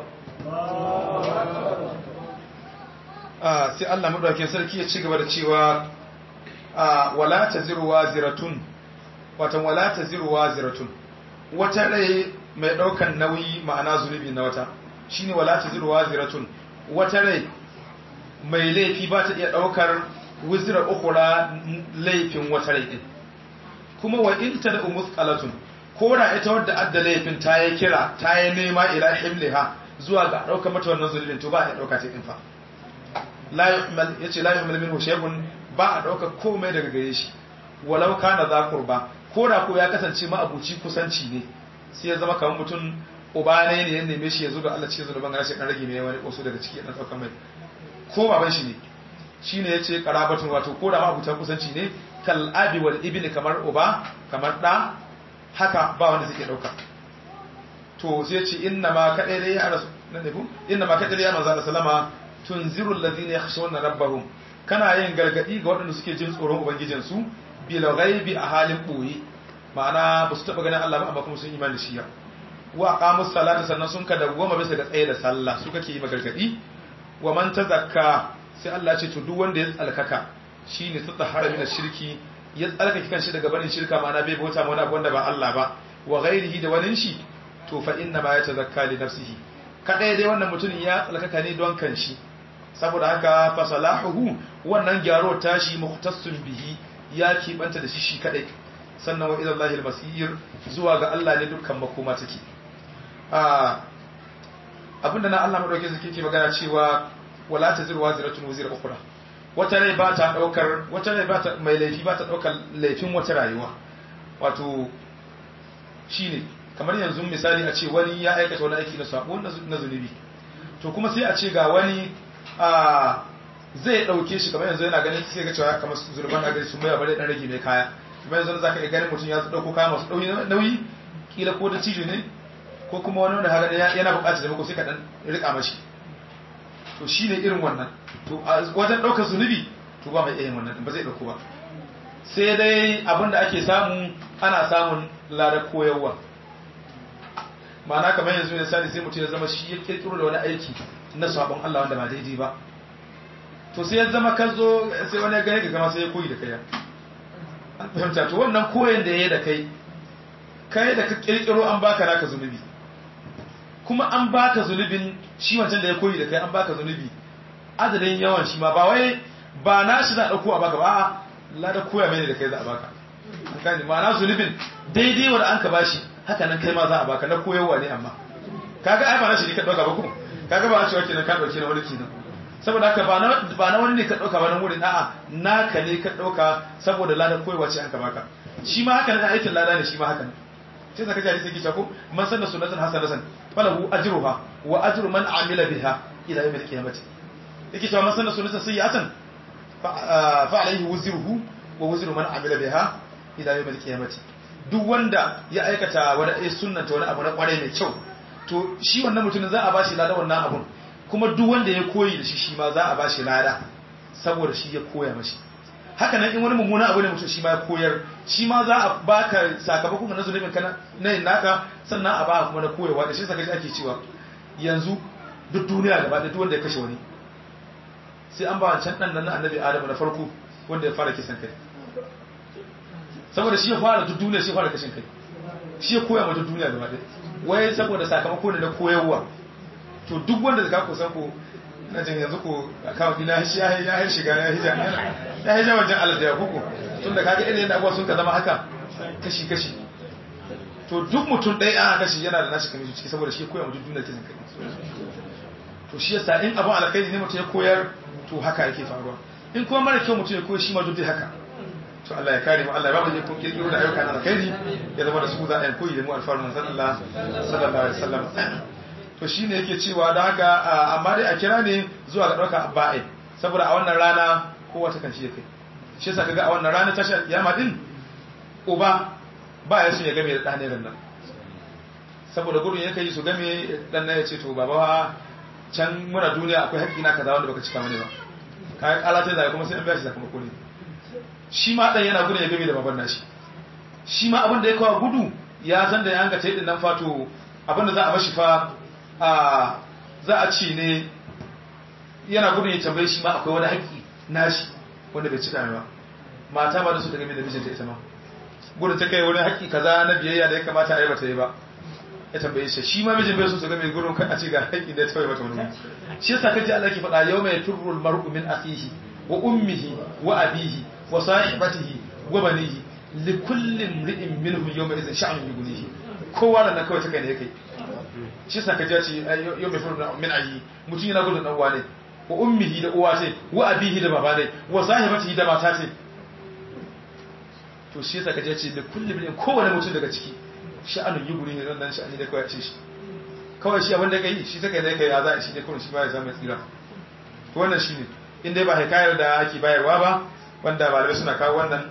sai Allah madaukakin sarki ya ci gaba da cewa wala taziru waziratun watan wala taziru waziratun wata rai mai daukan nauyi ma'ana zunubi na wata shine wala taziru waziratun wata rai mai laifi ba ta iya daukar wizra ukhra laifin wata rai din kuma wa in ta da umusqalatun ko da ita wadda adda laifin ta yi kira ta yi nema ila himliha zuwa ga daukar mata wannan zulubin to ba a dauka ta din fa la yuhmal yace la yuhmal minhu shay'un ba a dauka komai daga gare shi walau kana za qurba ko da ko ya kasance ma abuci kusanci ne sai ya zama kamar mutum uba ne ne ya neme shi ya zo da Allah cikin zuluban gashi dan rage mai wani wasu daga ciki dan daukar mai ko baban shi ne shine yace qarabatun wato ko da ma abutan kusanci ne kal abi wal ibni kamar uba kamar da haka ba wanda suke dauka to sai yace inna ma kadai dai ya rasu nan ne ku inna ma kadai ya manzo sallama tunziru alladhina yakhshawna rabbahum kana yin gargadi ga waɗanda suke jin tsoron ubangijin su bil ghaibi a halin boye ma'ana ba su taba ganin Allah ba amma kuma sun imani da shi wa aqamus salata sannan sun ka dawwama bisa ga tsaye da sallah su kake yi magargadi wa man tazakka sai Allah ce to duk wanda ya tsalkaka shine tsahara min shirki ya tsalkake kanshi daga barin shirka ma'ana bai bauta ma wani abu wanda ba Allah ba wa ghairihi da wani shi to fa inna ma yatazakka li nafsihi kadai dai wannan mutumin ya tsalkaka ne don kanshi saboda haka fa salahuhu wannan gyaro tashi muhtassun bihi ya kibanta da shi shi kadai sannan wa ila Allahil masir zuwa ga Allah ne dukkan makoma take ah abinda na Allah madauke su ke magana cewa wala taziru waziratun wazira ukhra wata rai ba ta daukar wata rai ba ta mai laifi ba ta daukar laifin wata rayuwa wato shine kamar yanzu misali a ce wani ya aikata wani aiki na sabo na zunubi to kuma sai a ce ga wani a zai dauke shi kamar yanzu yana ganin sai ga cewa kamar zurban agari su mai bare dan rage mai kaya kuma yanzu zaka iya ganin mutum ya dauko kaya masu nauyi kila ko da cijo ne ko kuma wani wanda haka yana bukatar taimako sai ka dan rika mashi to shine irin wannan to a wajen daukar zunubi to ba mai iya wannan ba zai dauko ba sai dai abinda ake samu ana samun ladar koyarwa ma'ana kamar yanzu ne sani sai mutum ya zama shi ya kirkiro da wani aiki na sabon Allah wanda ba daidai ba to sai ya zama ka zo sai wani ya gane ka kama sai ya koyi da kai an fahimta to wannan koyon da ya yi da kai kai da ka kirkiro an baka naka zunubi kuma an baka zunubin shi wancan da ya koyi da kai an baka zunubi adadin yawan shi ma ba wai ba na shi za a ɗauko a baka ba a lada koya mene da kai za a baka an gane ma'ana zunubin daidai wanda an ka bashi haka nan kai ma za a baka na koyarwa ne amma kaga ai ba na shi ne ka ɗauka ba ko kaga ba a cewa kenan ka ɗauke na wani kenan saboda haka ba na ba na wani ne ka ɗauka ba nan wurin a'a naka ne ka ɗauka saboda lada koyarwa ce an ka baka shi ma haka ne aikin lada ne shi ma haka ne sai zaka ji sai kici ko man sanna sunnatan hasanatan falahu ajruha wa ajru man amila biha ila yawm al-qiyamah yake cewa man sanna sunnatan sayyi'atan fa alayhi wuzruhu wa wuzru man amila biha ila yawm al-qiyamah duk wanda ya aikata wani eh sunnanta wani abu na kware mai kyau to shi wannan mutumin za a bashi lada wannan abun kuma duk wanda ya koyi da shi shi ma za a bashi lada saboda shi ya koya mashi haka nan in wani mummuna abu ne mutum shi ma ya koyar shi ma za a baka sakamakon na zunubin kana na yin naka sannan a baka kuma na koyarwa da shi saka ji ake cewa yanzu duk duniya gaba da duk wanda ya kashe wani sai an ba wancan dan nan na annabi adamu na farko wanda ya fara kisan kai saboda shi ya fara duk duniya shi ya fara kashin kai shi ya koya ma duk duniya gaba ɗaya wai saboda sakamako ne na koyarwa to duk wanda zaka ku san ko na jin yanzu ko account dina shi ya ya shiga ya hija ya hija wajen Allah da ya kuku tunda kaga irin yadda abuwa sun ka zama haka kashi kashi to duk mutum ɗaya aka kashi yana da nashi kamar ciki saboda shi koya mutum duniya kisan kai to shi yasa in abun alkhairi ne mutum ya koyar to haka yake faruwa in kuma mara kyau mutum ya koyar shi ma duk haka to Allah ya kare mu Allah ya ba mu ikon kirkiro da ayyuka na alkhairi ya zama da su za a yi koyi da mu alfarman manzon Allah sallallahu alaihi wasallam to shine yake cewa da haka amma dai a kira ne zuwa ga dauka ba'i saboda a wannan rana kowa ta kan shi kai shi yasa kaga a wannan rana tashi kiyama din uba ba ya so ya game da ɗane nan saboda gudun yake yi su game dan nan ya ce to baba can muna duniya akwai haƙƙi na kaza wanda baka cika mani ba kayan alatai da kuma sai an biya shi sakamako ne shi ma dan yana gudun ya game da baban nashi shi ma abin da ya kawo gudu ya san da ya hanga ta yi nan fato abin da za a mashi fa a za a ci ne yana gudun ya tambaye shi ma akwai wani haƙƙi nashi wanda bai cika mai ba mata ba da su da game da mijinta ita ma gudun ta kai wani haƙƙi kaza na biyayya da ya kamata a yi bata yi ba ya tambaye shi shi ma mijin bai so su ga mai gudun kan a ce ga haƙƙi da ya tawaye mata wani shi yasa kaji Allah ke faɗa yau mai turrul mar'u min akhihi wa ummihi wa abihi wa sahibatihi wa banihi li kulli imri'in minhum yawma idhin sha'nun yughnihi kowa da na kawai ta kai ne yake shi yasa kaji ya ce yau mai turrul min ahi mutum yana gudun dan uwa ne wa ummihi da uwa ce wa abihi da baba ne wa sahibatihi da mata ce to shi yasa kaje ce da kullu bil kowane mutum daga ciki sha'anin yi guri ne nan nan sha'ani da kawai ce shi kawai shi abin da kai shi take da kai ya za shi ne kawai shi ba ya samu tsira to wannan shine in dai ba hikayar da ake bayarwa ba wanda malamai suna kawo wannan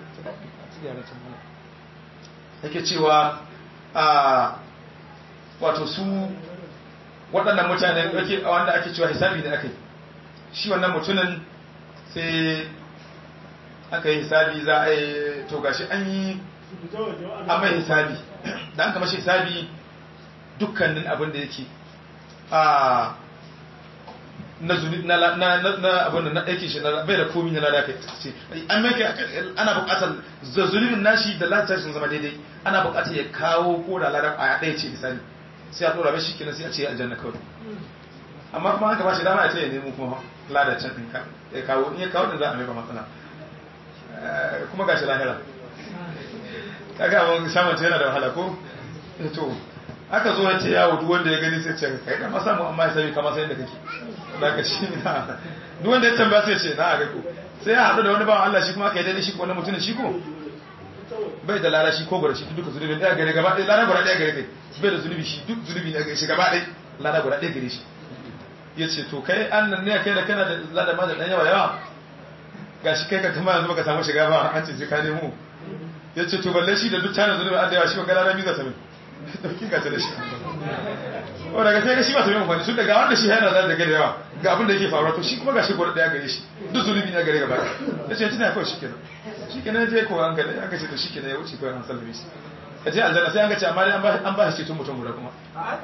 yake cewa a wato su waɗannan mutane wanda ake cewa hisabi ne akai shi wannan mutumin sai aka yi hisabi za a yi to gashi an yi an mai hisabi da an kama shi hisabi dukkanin abin da yake a na zuni na abin da na aiki shi na bai da komi na lada kai ce an mai ana bukatar da zunubin nashi da lada sun zama daidai ana bukatar ya kawo ko da lada kwaya ɗaya ce misali sai a tsora mai shi kenan sai a ce aljanna kawai amma kuma haka ba shi dama a ce ya nemo kuma lada can ɗin ya kawo in ya kawo ɗin za a mai ba matsala kuma gashi lahira kaga mun samun ta yana da wahala ko to aka zo yace yawo duk wanda ya gani sai ce kai da ma samu amma ya sani kamar sai da kake daga shi na duk wanda ya tambaya sai ce na ga ko sai ya hadu da wani bawan Allah shi kuma aka yi dai shi ko wani mutum shi ko bai da lala shi ko gura shi duka zunubi daya gare gaba ɗaya lala gura ɗaya gare kai bai da zunubi shi duk zunubi ne shi gaba ɗaya lala gura ɗaya gare shi yace to kai annan ne kai da kana da lada ma da dan yawa yawa ga shi kai ka kama yanzu baka samu shiga ba an ce sai ka nemo ya ce to balle shi da duk tana zunubi an da yawa shi ba gara rami za ta min dauki ga ta da shi o daga sai ga shi ba ta min amfani sun daga wanda shi yana da daga da yawa ga abin da yake faruwa to shi kuma ga shi gwada daya gare shi duk zunubi ne gare gaba ya ce tuna kawai shi kenan shi kenan je ko an gada aka ce to shi kenan ya wuce kawai an sallame shi ka je aljanna sai an ga ce amma dai an ba shi ceton mutum guda kuma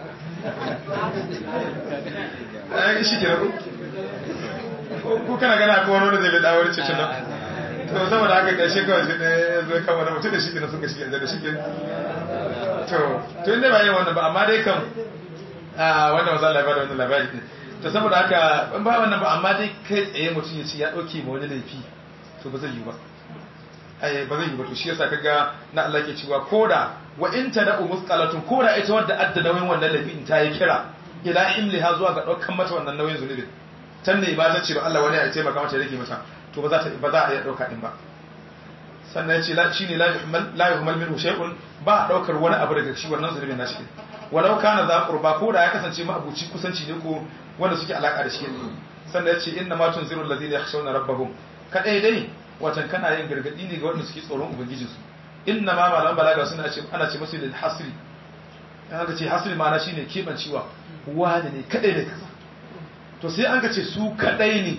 ai shi kenan ko ko kana gana ko wani wanda zai bi dawar ceton nan to saboda haka karshe kawai shi ne zai kama da mutum da shi kenan suka shi aljanna shi kenan to to inda ba yin wannan ba amma dai kam a wanda maza labari wannan labari ne to saboda haka in ba wannan ba amma dai kai tsaye mutum ya ce ya dauke ma wani laifi to ba zai yi ba ai ba zai yi ba to shi yasa kaga na Allah ke cewa koda wa in tada'u musqalatun koda ita wadda adda nauyin wannan laifi in ta yi kira ila imliha zuwa ga daukan mata wannan nauyin zunubin tan ne ba ta ce ba Allah wani ya taimaka mata ya rage mata to ba za ta ba za a iya dauka din ba sannan ya ce la shine la yuhmal la yuhmal minhu shay'un ba a daukar wani abu daga shi wannan zunubin nashi din walau kana za qurba ko da ya kasance ma abuci kusanci ne ko wanda suke alaka da shi ne sannan ya ce inna ma tunziru alladhina yakhshawna rabbahum kadai dai watan kana yin gargadi ne ga wanda suke tsoron ubangijinsu inna ma malam balaga suna ce ana ce musu lil hasri an aka ce hasri ma'ana shine kebancewa wani ne kadai ne kaza to sai an ka ce su kadai ne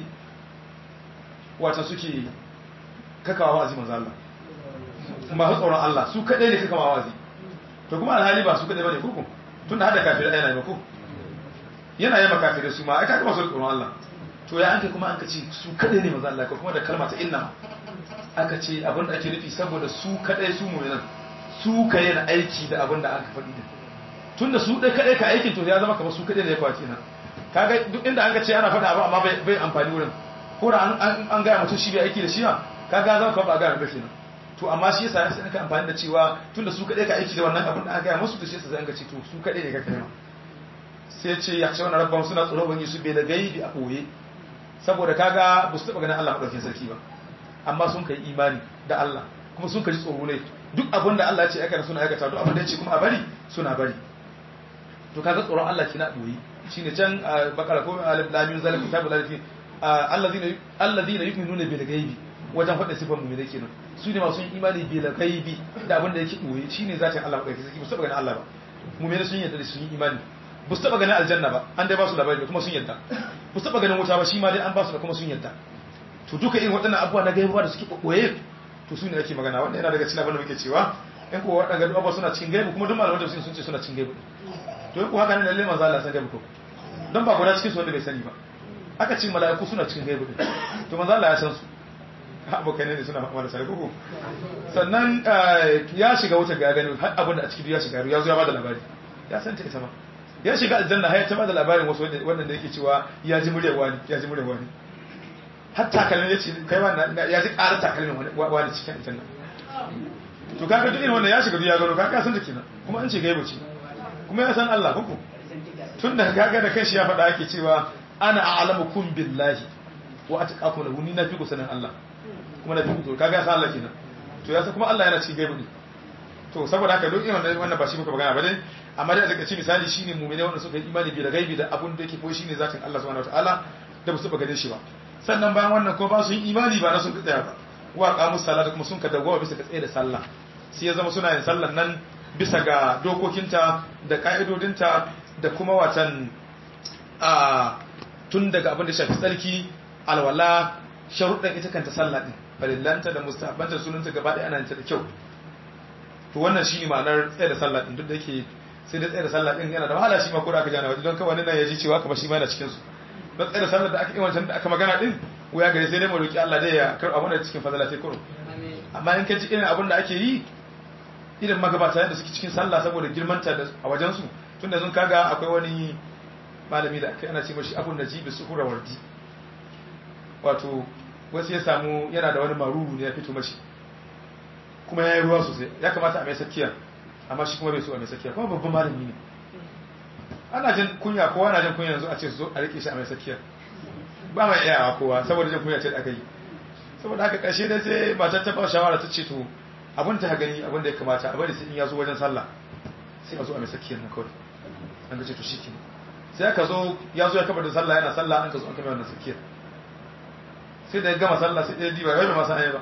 wata suke kakawa wazi manzo Allah ba su tsoron Allah su kadai ne kakawa wazi to kuma alhali ba su kadai bane koko tunda hada kafirai yana yi ko yana yi makafirai su ma ai kaga masu tsoron Allah to ya anke kuma an ka ce su kadai ne manzo Allah ko kuma da kalma ta inna aka ce abin da ake nufi saboda su kadai su mu'minan su ka yin aiki da abin da aka faɗi din tunda su dai kadai ka aikin to ya zama kamar su kadai ne ya kwace nan kaga duk inda an ka ce ana faɗa abu amma bai bai amfani wurin ko da an an ga mutum shi bai aiki da shi ba kaga zama kamar ba ga ba kenan to amma shi yasa sai aka amfani da cewa tunda su kadai ka aiki da wannan abin da aka ga musu to shi yasa sai an ga ce to su kadai ne ka kai ma sai ce ya ce wannan rabban suna tsoro ban yi su bai da gaibi a boye saboda kaga ba su taɓa ganin Allah maɗaukin sarki ba amma sun kai imani da Allah kuma sun kaji tsoro ne duk abin da Allah ya ce aikata suna aikata duk abin da ya ce kuma a bari suna bari to kaga tsoron Allah kina ɗoyi shine can bakara ko alif lam mim zalika kitabul lafi alladhina alladhina yu'minuna bil ghaibi wajen faɗa sifan mu ne kenan su ne masu imani bil ghaibi da abin da yake ɗoyi shine zatin Allah maɗaukin sarki ba su taɓa ganin Allah ba mu ne sun yarda da sun yi imani ba su taba ganin aljanna ba an dai ba su labari kuma sun yadda ba su taba ganin wuta ba shi ma dai an ba su da kuma sun yadda to duka irin waɗannan abubuwa na gaibuwa da suke kokoye to su ne ake magana wanda yana daga cikin abin da muke cewa in ko waɗanda abubuwa suna cikin gaibu kuma duk malaman tafsir sun ce suna cikin gaibu to in ko haka ne lalle manzo Allah san gaibu ko dan ba guda cikin su wanda bai sani ba aka ce mala'iku suna cikin gaibu to manzo Allah ya san su abokai ne suna fama da sai ko sannan ya shiga wuta ga gani har abin da a cikin ya shiga ya zo ya bada labari ya san ta ita ma ya shiga aljanna har ya taba da labarin wasu wannan da yake cewa ya ji muryar wani ya ji muryar wani har takalmin ya ce kai wani ya ji ƙarar takalmin wani cikin aljanna to kaga duk irin wannan ya shiga ya gano kaga san ta kenan kuma an ce gaibu ce kuma ya san Allah kuku tun da kaga da kanshi ya faɗa ake cewa ana a'lamukum billahi wa atqakum lahu ni na fi ku sanin Allah kuma na fi ku to kaga san Allah kenan to ya san kuma Allah yana cikin gaibu ne to saboda haka duk irin wannan ba shi muka magana ba dai amma dai a takaice misali shine mu'mini wanda suka yi imani bi da gaibi da abun da yake ko shine zatin Allah subhanahu wataala da ba su ba ganin shi ba sannan bayan wannan ko ba su yi imani ba na sun tsaya ba wa qamu salata kuma sun ka dawowa bisa ga tsaye da sallah sai ya zama suna yin sallan nan bisa ga dokokinta da ka'idodinta da kuma watan a tun daga abin da shafi tsarki alwala sharuɗan ita kanta sallah din farillanta da mustahabbanta sunanta gaba ɗaya ana yin ta da kyau to wannan shi ne ma'anar tsaye da sallah din duk da yake sai da tsaye da sallah din yana da wahala shi ma ko da aka jana waje don kawai nan ya ji cewa kamar shi ma yana cikin su don tsaye da sallah da aka yi wancan da aka magana din wuya gare sai dai mu roki Allah dai ya karɓa mana cikin fadala sai kuro amma in ka ji irin abin da ake yi irin magabata yadda suke cikin sallah saboda girmanta a wajen su tun da sun kaga akwai wani malami da aka ana ce mashi abun najibi suhura wardi wato wasu ya samu yana da wani maruru ne ya fito mashi kuma ya yi ruwa sosai ya kamata a mai sakiya amma shi kuma bai so a mai sakiya kuma babban malami ne ana jin kunya kowa na jin kunya yanzu a ce su zo a rike shi a mai sakiya ba mai iyawa kowa saboda jin kunya ce da aka yi saboda haka ƙarshe dai sai matar ta ba shawara ta ce to abin ta gani abin da ya kamata a bari sai in ya zo wajen sallah sai a zo a mai sakiyar na kawai an ga ce to shi ke sai aka zo ya zo ya kafa da sallah yana sallah an ka zo an kama wannan sakiyar sai da ya gama sallah sai ɗaya diba wai bai masa ayi ba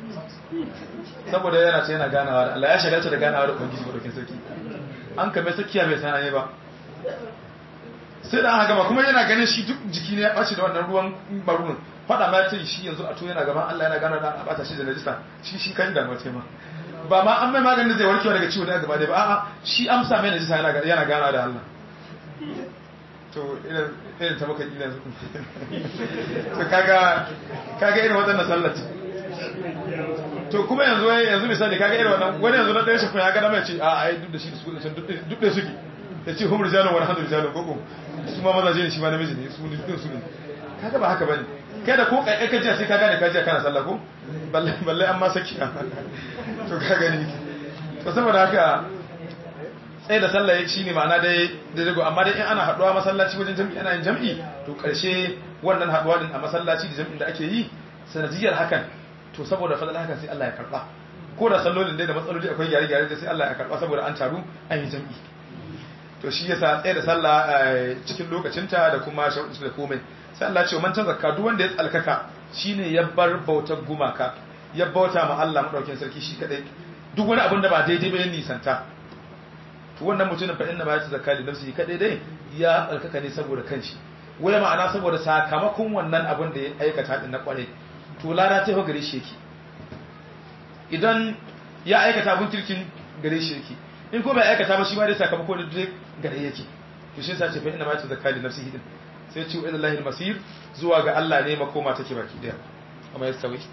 saboda yana ce yana ganawa da Allah ya shagalta da ganawa da ubangiji madaukin sarki an kame sakiya bai san ba sai da aka gama kuma yana ganin shi duk jiki ne ya ɓace da wannan ruwan marunin faɗa ma ta shi yanzu a to yana gaban Allah yana gana da a bata shi da najisa shi shi kan da mace ma ba ma an mai maganin da zai warkewa daga ciwo da gaba da ba a'a shi amsa mai najisa yana yana gana da Allah to irin ta maka ina to kaga kaga irin waɗannan sallat to kuma yanzu yanzu misali kaga irin wannan wani yanzu na ɗaya shi ya gada mai ce a ai duk da shi da su duk da suke ya ce humar jalon wani hannu jalon koko su ma mazaje ne shi ma namiji ne su ne duk su ne kaga ba haka bane kai da ko kai ka jiya sai ka gane ka jiya kana sallah ko balle balle an ma saki to ka gani to saboda haka sai da sallah shi ne ma'ana dai da dago amma dai in ana haduwa masallaci wajen jami'i ana yin jami'i to karshe wannan haduwa din a masallaci da jami'in da ake yi sanadiyar hakan to saboda fadlan hakan sai Allah ya karba ko da sallolin dai da matsaloli akwai gyare-gyare da sai Allah ya karba saboda an taru an yi jami'i to shi yasa tsaye da sallah cikin lokacinta da kuma sharuɗin da komai sai Allah ce man zakka duk wanda ya tsalkaka shine ya bar bautar gumaka ya bauta ma Allah madaukakin sarki shi kadai duk wani abin da ba daidai ba ya nisanta to wannan mutumin fa inna ma yata zakka li nafsihi kadai dai ya tsalkaka ne saboda kanshi wai ma'ana saboda sakamakon wannan abin da ya aikata din na kware to lada ta gare shi yake idan ya aikata abin kirkin gare shi yake in ko bai aikata ba shi ma dai sakamako da duk gare yake to shi yasa ce fa inna ma yata zakka li nafsihi din sai ce ila lahil masir zuwa ga Allah ne makoma take baki daya amma ya sawi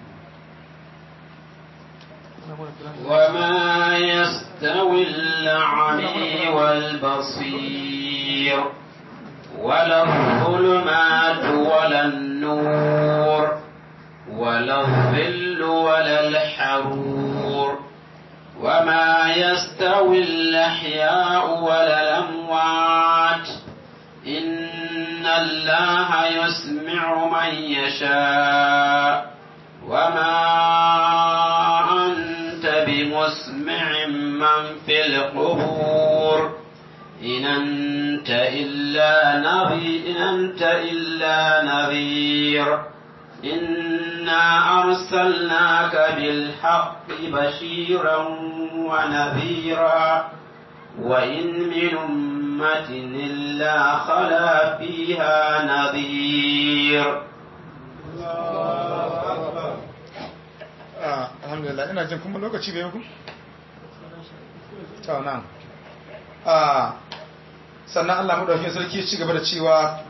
وما يستوي الأعمي والبصير ولا الظلمات ولا النور ولا الظل ولا الحرور وما يستوي الأحياء ولا الأموات إن الله يسمع من يشاء وما أنت بمسمع من في القبور إن أنت إلا نذير إن أنت إلا نذير إنا أرسلناك بالحق بشيرا ونذيرا وإن من أمة إلا خلا فيها نذير alhamdulillah ina jin kuma lokaci bai muku? ta nan a sannan Allah madaukakin sarki ya ci gaba da cewa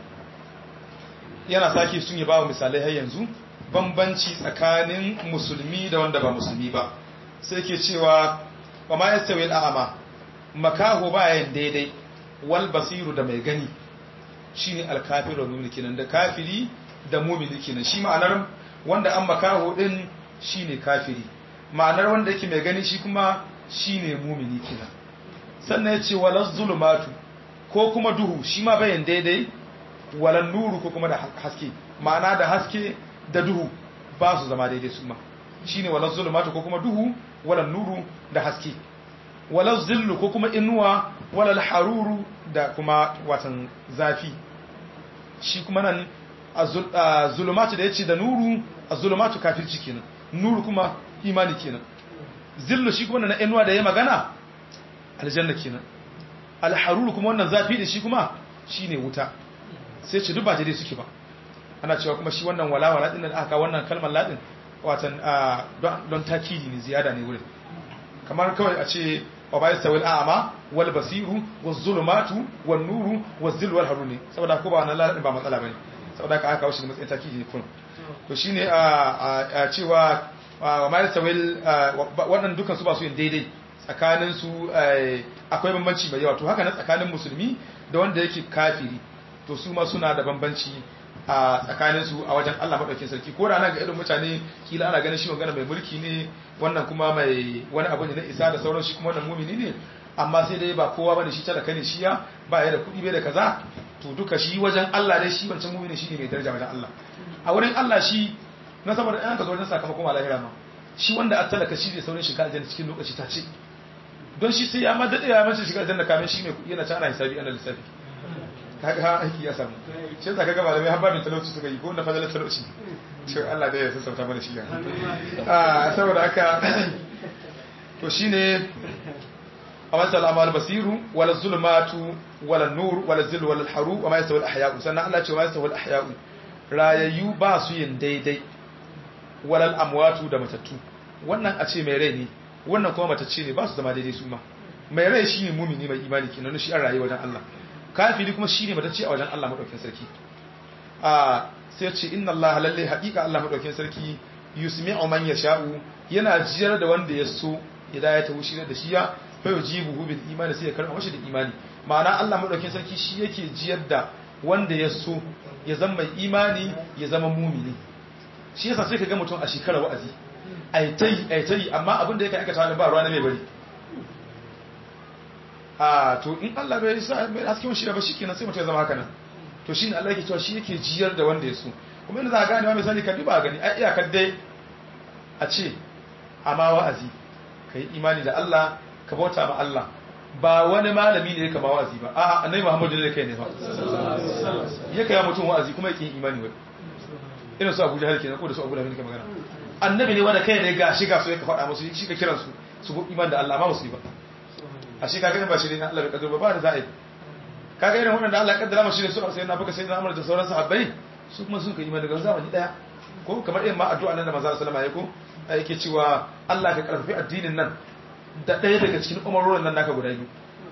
yana sake sun yi bawa misalai har yanzu bambanci tsakanin musulmi da wanda ba musulmi ba sai ke cewa wa ma yastawi al'ama makaho bayan daidai wal basiru da mai gani shine alkafiru mu'min kenan da kafiri da mu'mini kenan shi ma'anar wanda an makaho din shine kafiri ma'anar wanda yake mai gani shi kuma shine mu'mini kenan sannan yace walaz zulumatu ko kuma duhu shi ma bayan daidai walan nuru ko kuma da haske ma'ana da haske da duhu ba su zama daidai su ma shine walaz zulumatu ko kuma duhu walan nuru da haske walaz zillu ko kuma inuwa walal haruru da kuma watan zafi shi kuma nan a zulumatu da yace da nuru a zulumatu kafirci kenan nuru kuma imani kenan zillu shi kuma na inuwa da ya magana aljanna kenan alharuru kuma wannan zafi da shi kuma shine wuta sai ce duk ba daidai suke ba ana cewa kuma shi wannan walawala din da aka wannan kalmar ladin watan don takidi ne ziyada ne wurin kamar kawai a ce wa ba yastawil a'ma wal basiru waz zulumatu wan nuru waz zillu wal haruni saboda ko ba wannan ladin ba matsala bane saboda ka aka kawo shi matsayin takidi ne kun to shine a cewa wa ma yastawil wannan dukan su ba su yin daidai tsakanin su akwai bambanci mai yawa to haka na tsakanin musulmi da wanda yake kafiri to su ma suna da bambanci a tsakanin su a wajen Allah madaukakin sarki ko da nan ga irin mutane kila ana ganin shi magana mai mulki ne wannan kuma mai wani abu ne na isa da sauran shi kuma wannan mumini ne amma sai dai ba kowa bane shi talaka ne shi ya ba ya da kuɗi bai da kaza to duka shi wajen Allah dai shi wancan mumini shi ne mai daraja wajen Allah a wurin Allah shi na saboda ɗan ka zo wajen sakamakon malahira ma shi wanda a talaka shi ne saurin shiga aljanna cikin lokaci ta ce don shi sai ya ma daɗe ya mace shiga aljanna kamin shi mai kuɗi yana ta ana hisabi ana lissafi kaga ha aiki ya samu shi yasa kaga malamai har babin talauci suka yi ko na fadalar talauci to Allah dai ya sassauta mana shi a saboda haka to shine a wasal amal basiru wala zulmatu wala nur wala zillu wala haru wa ma yastawi al ahya'u sannan Allah ce wa yastawi al ahya'u rayayyu ba su yin daidai walal amwatu da matattu wannan a ce mai rai ne wannan kuma matacce ne ba su zama daidai su ma mai rai shine mumini mai imani kenan shi an rayu wajen Allah kafiri kuma shine matacce a wajen Allah madaukakin sarki a sai ce inna Allah lalle haqiqa Allah madaukakin sarki yusmi'u man yasha'u yana jiyar da wanda ya so ya ta wushi da shi ya fa yujibuhu bil imani sai ya karba mashi da imani ma'ana Allah madaukakin sarki shi yake jiyar da wanda ya so ya zama mai imani ya zama mumini shi yasa sai ka ga mutum a shekara wa'azi aitai aitai amma abin da yake aikata da ba ruwa na mai bari a to in Allah bai sa mai hasken shi ba shikenan sai mutum ya zama haka nan to shine Allah yake cewa shi yake jiyar da wanda ya so kuma inda za ka gane wa misali ka duba gani ai iyakar dai a ce amma wa'azi kai imani da Allah ka bauta ma Allah ba wani malami ne ya kama wa'azi ba a annabi Muhammadu ne kai ne ba ya kai mutum wa'azi kuma yake imani wai irin su Abuja halke ko da su Abuja ne ke magana annabi ne wanda kai ne ga shi ga su yake faɗa musu shi ka kiran su su go imani da Allah ma musu ba a shi kaga ba shi ne Allah bai kaddara ba ba da za'i kaga irin wannan da Allah ya kaddara mashi ne su sai na baka sai na amara da sauran sahabbai su kuma sun kai imani daga zamani daya ko kamar irin ma addu'a nan da manzo sallallahu alaihi wasallam ya ko yake cewa Allah ka karfafi addinin nan da ɗaya daga cikin umarorin nan naka guda biyu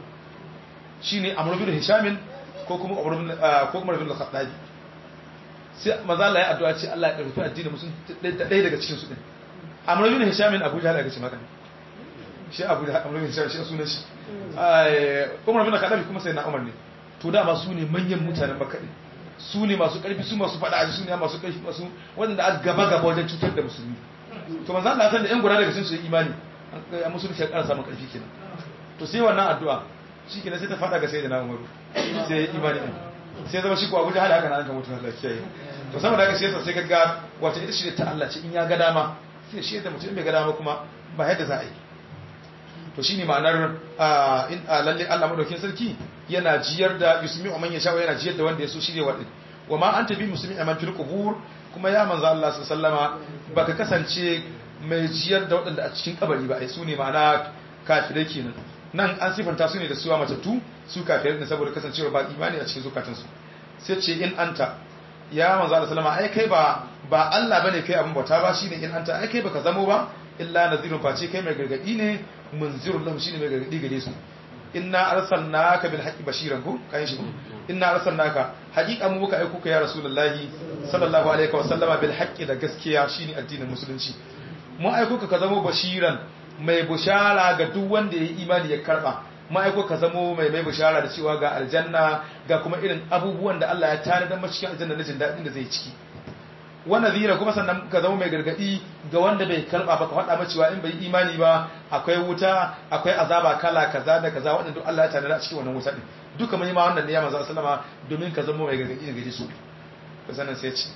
shi ne amur bin hishamin ko kuma umar bin al-khattabi sai maza Allah ya addu'a ce Allah ya karfi addinin musun da ɗaya daga cikin su din amur bin hishamin abu jahal aka ce maka shi abu da amur bin hishamin shi sunan shi umar bin al-khattabi kuma sai na umar ne to dama su ne manyan mutanen makka ne su ne masu karfi su masu faɗa su ne masu karfi masu wanda aka gaba gaba wajen cutar da musulmi to manzo Allah san da yan guda daga cikin su imani a musulunci ya ƙara samun ƙarfi kenan to sai wannan addu'a shi kenan sai ta fada ga sayyidina Umaru sai imani din sai zama shi ko Abuja hada haka nan kan mutum Allah kiyaye to saboda haka sai sai kaga wata ita shi ta Allah ce in ya ga dama sai shi da mutum bai ga dama kuma ba yadda za a yi to shine ma'anar in lalle Allah madaukakin sarki yana jiyar da yusmi man yasha yana jiyar da wanda ya so shine wadin wa ma anta bi muslimi man fil qubur kuma ya manzo Allah sallallahu alaihi wasallama baka kasance mai jiyar da waɗanda a cikin kabari ba ai su ne ma'ana kafirai kenan nan an sifanta su ne da suwa matattu su kafirai ne saboda kasancewar ba imani a cikin zukatansu sai ce in anta ya manzo Allah sallama ai kai ba ba Allah bane kai abin bauta ba shine in anta ai kai baka zamo ba illa nazirun face kai mai gargadi ne munzirun lahum shine mai gargadi gare su inna arsalnaka bil haqqi bashiran ko kai shi inna arsalnaka haqiqa mu muka aiko ka ya rasulullahi sallallahu alaihi wa sallama bil haqqi da gaskiya shine addinin musulunci mu aiko ka ka zama bashiran mai bushara ga duk wanda ya yi imani ya karba mu aiko ka zama mai mai bushara da cewa ga aljanna ga kuma irin abubuwan da Allah ya tare da mashi cikin aljanna na jin daɗin da zai ciki wa nadhira kuma sannan ka zama mai gargadi ga wanda bai karba ba ka faɗa masa cewa in bai imani ba akwai wuta akwai azaba kala kaza da kaza wanda duk Allah ya tare a cikin wannan wuta din duka mai ma wannan ne ya manzo sallama domin ka zama mai gargadi ga su ka sanan sai ci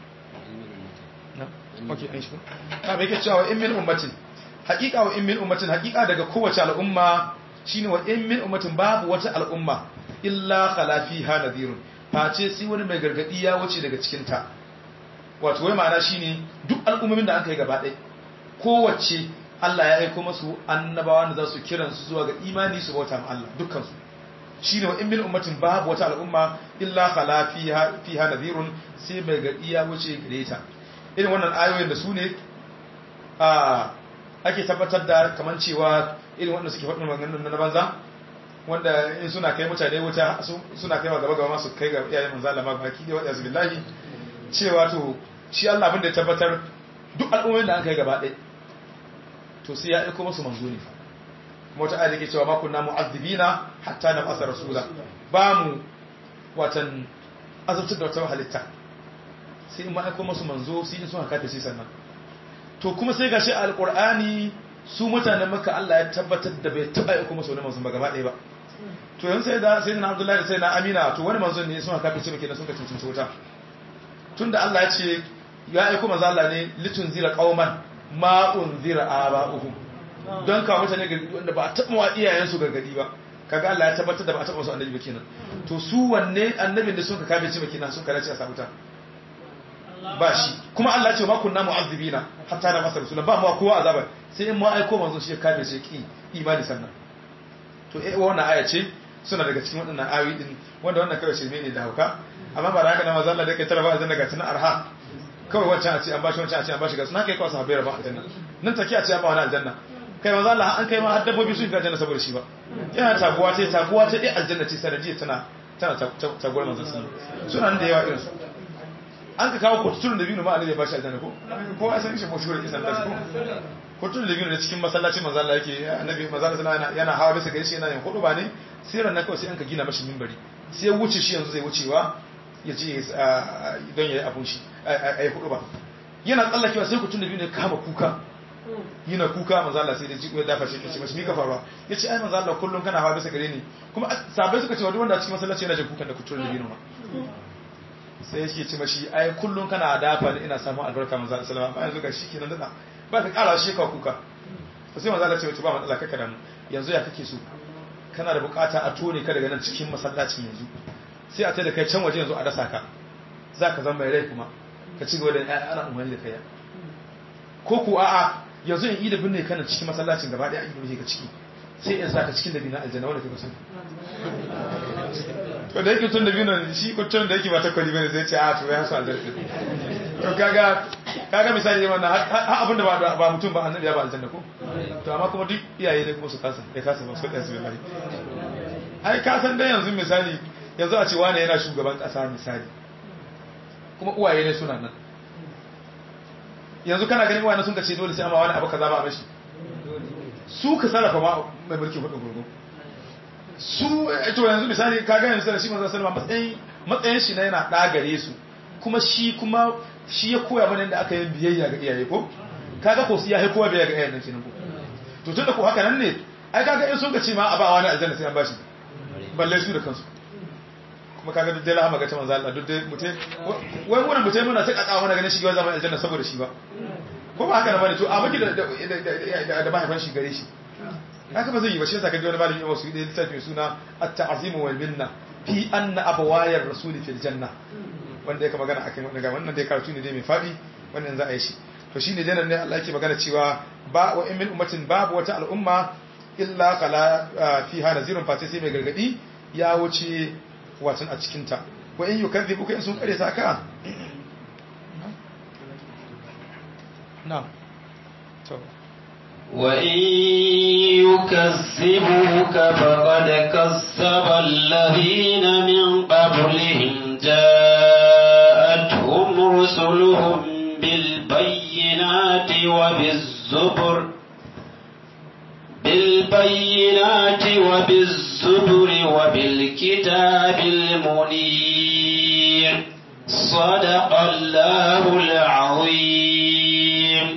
okay an shi na bai ke cewa in min ummatin haqiqa wa in min ummatin haqiqa daga kowace al'umma shine wa in min ummatin babu wata al'umma illa khala fiha nadhirun face sai wani mai gargadi ya wuce daga cikin ta wato wai ma'ana shine duk al'ummomin da aka yi gaba ɗaya kowace Allah ya aiko masu annabawa da za su kiran su zuwa ga imani su bauta ma Allah dukkan su shine wa in min ummatin babu wata al'umma illa khala fiha fiha nadhirun sai mai gargadi ya wuce gare ta irin wannan ayoyin da su ne a ake tabbatar da kaman cewa irin wanda suke faɗin maganganun na banza wanda in suna kai mutane wuta suna kai gaba gaba masu kai ga iyayen manzo Allah ma baki da wa'azu billahi cewa to shi Allah abin da ya tabbatar duk al'ummomin da an kai gaba ɗaya to sai ya aiko musu manzo ne kuma wata ayat ke cewa ma kunna mu'azzibina hatta nab'atha rasula ba mu watan azabtar da wata halitta sai in ma aiko musu manzo sai in sun haka ta sai sannan to kuma sai gashi a alqur'ani su mutanen maka Allah ya tabbatar da bai taba aiko musu wani manzo ba gaba ɗaya ba to yanzu sai da sai na Abdullahi da sai na Amina to wani manzo ne sun haka ta ce muke da sun ka cincin wuta tunda Allah ya ce ya aiko manzo Allah ne litun zira qauman ma unzira aba'uhum don ka mutane gargadi wanda ba a taba wa iyayen su gargadi ba kaga Allah ya tabbatar da ba a taba su annabi ba kenan to su wanne annabin da sun ka kabe ci ba kenan sun ka race a sabuta ba shi kuma Allah ya ce ma kunna mu'azzibina hatta na masa rasulun ba mu kowa azaba sai in mu aiko manzo shi ya kabe shi ki imani sannan to eh wannan aya ce suna daga cikin waɗannan ayoyi din wanda wannan kawai shirme ne da hauka amma ba da haka na manzo Allah da kai tara ba aljanna ga tunan arha kawai wancan a ce an bashi wancan a ce an bashi ga suna kai kawai sahabbai ba aljanna nan take a ce an ba wani aljanna kai manzo Allah an kai ma har dabbobi sun ga aljanna saboda shi ba yana taguwa ce taguwa ce dai aljanna ce sanadiyya tana tana taguwar manzo sun suna nan da yawa irin su an ka kawo kututun da biyu ma Allah ya bashi aljanna ko ko a san shi ko shi kisan da ko kututun da biyu da cikin masallacin manzo Allah yake annabi manzo Allah yana yana hawa bisa gari shi yana yin hudu ba ne sai ran kawai sai an ka gina mashi minbari sai ya wuce shi yanzu zai wucewa ya je don ya yi abun shi a yi hudu ba yana tsallakewa sai kututun da biyu ne kama kuka yana kuka manzo Allah sai da jiko ya dafa shi kace mashi mika faruwa yace ai manzo Allah kullun kana hawa bisa gare ni kuma sabai suka ce wa duk wanda a cikin masallaci yana jin kukan da kututun da biyu ma sai yake ce mashi ai kullun kana dafa ni ina samun albarka manzo Allah sallallahu alaihi wasallam yanzu ga shi kenan dada ba ka kara shi ka kuka sai manzo Allah ce wace ba matsala kaka da mu yanzu ya kake so kana da bukata a tone ka daga nan cikin masallacin yanzu sai a tada kai can waje yanzu a dasa ka zaka zama mai rai kuma ka ci gaba da ai ana umarni da kai ko ku a'a yanzu in yi da binne kana cikin masallacin gaba daya a yi ka ciki sai in saka cikin da bina aljanna wanda kake so to da yake tun da biyu nan shi kuttun da yake ba takwali bane sai ce a to ya sa aljanna to kaga kaga misali ne wannan har abinda ba ba mutum ba annabi ya ba aljanna ko to amma kuma duk iyaye ne kuma su kasa ya kasa ba su da su billahi ai ka san dai yanzu misali yanzu a ce wani yana shugaban kasa misali kuma uwaye ne suna nan yanzu kana ganin uwaye sun ka ce dole sai amma wani abu kaza ba a mashi su ka sarrafa ma mai mulki hudu gurgu su to yanzu misali kaga yanzu da shi manzo sallama matsayin matsayin shi na yana dagare su kuma shi kuma shi ya koya mana yadda aka yi biyayya ga iyaye ko kaga ko su ya kowa biyayya ga iyayen nan kenan ko to tunda ko haka nan ne ai kaga in sun ga ce ma a ba wani aljanna sai an bashi balle su da kansu kuma kaga duk dai rahama ga ta manzo Allah duk dai mutai wai wannan mutai muna ta kaka mana ganin shi ga zaman aljanna saboda shi ba ko ba haka na bane to a baki da da da mahaifan shi gare shi haka ba zai yi ba shi yasa kaje wani malami wasu da littafin suna at-ta'zimu wal minna fi anna abwayar rasuli fil janna wanda yake magana akan wannan wannan dai karatu ne dai mai fadi wannan za a yi shi to shine dai nan ne Allah yake magana cewa ba wa in min ummatin babu wata al'umma illa kala fiha nazirun fati sai mai gargadi ya wuce watan a cikin ta wa in yukadhibuka in sun kare saka na to وإن يكذبوك فقد كذب الذين من قبلهم جاءتهم رسلهم بالبينات وبالزبر بالبينات وبالزبر وبالكتاب المنير صدق الله العظيم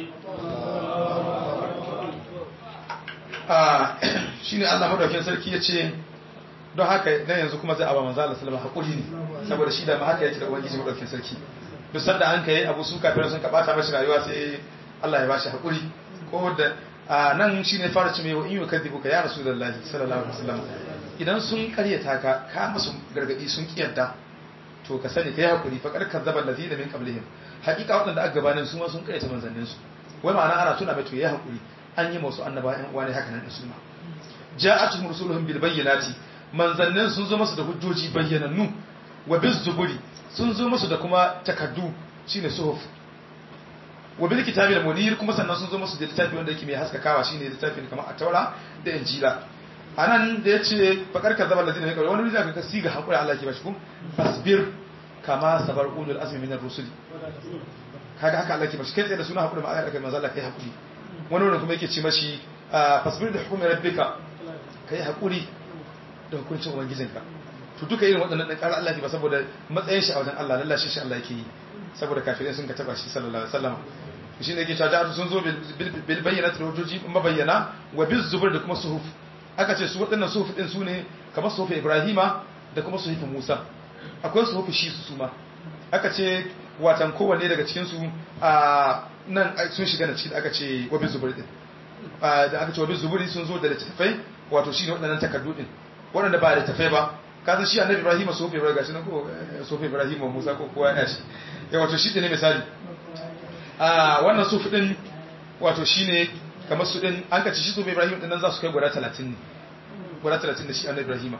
shi ne Allah madaukin sarki ya ce don haka dan yanzu kuma zai aba manzo Allah sallama hakuri ne saboda shi da ma haka yake da ubangiji madaukin sarki duk sanda an kai abu su kafin sun kabata mashi rayuwa sai Allah ya bashi hakuri ko da nan shine fara ce mai wa in yukadibuka ya rasulullahi sallallahu alaihi wasallam idan sun karyata ka ka musu gargadi sun kiyarda to ka sani kai hakuri fa karkar zaban ladina min qablihim hakika wadanda aka gabanin su ma sun karyata manzannin su wai ma'ana ana tuna mai to ya hakuri an yi masu annaba yan uwa ne haka nan su ma ja'atuhum rusuluhum bil bayyinati manzannin sun zo masu da hujjoji bayyanannu wa biz zuburi sun zo masu da kuma takaddu shine suhuf wa bil kitabi al munir kuma sannan sun zo masu da littafi wanda yake mai haskakawa shine littafin kamar at-taura da injila anan da yace fakar kazaba allazina min qabl wani ne zaka siga hakuri Allah ke bashi ku fasbir kama sabar ulul azmi min ar-rusul kaga haka Allah ke bashi kai tsaye da suna hakuri ma aka manzo Allah kai hakuri wani wurin kuma yake ce mashi fasbir da hukumi rabbika kai hakuri da hukuncin ubangijinka to duka irin waɗannan ɗan ƙara Allah ne ba saboda matsayin shi a wajen Allah lallashe shi Allah yake yi saboda kafirai sun ka taba shi sallallahu alaihi wasallam shi ne yake cewa da sun zo bil bayyana da hujjoji mabayyana wa bil zubur da kuma suhuf aka ce su waɗannan suhuf din su ne kamar suhuf Ibrahima da kuma suhuf Musa akwai suhuf shi su suma aka ce watan kowanne daga cikin su a nan sun shiga na cikin aka ce wa bil zubur din da aka ce wa bil zuburi sun zo da littafai wato shine waɗannan takardu din waɗanda ba da tafai ba kasan shi annabi ibrahim sofi ibrahim gashi nan ko sofi ibrahim wa musa ko kowa ya shi ya wato shi ne misali a wannan sofi din wato shine kamar su din an kace shi sofi ibrahim din nan za su kai guda 30 ne guda 30 da shi annabi ibrahim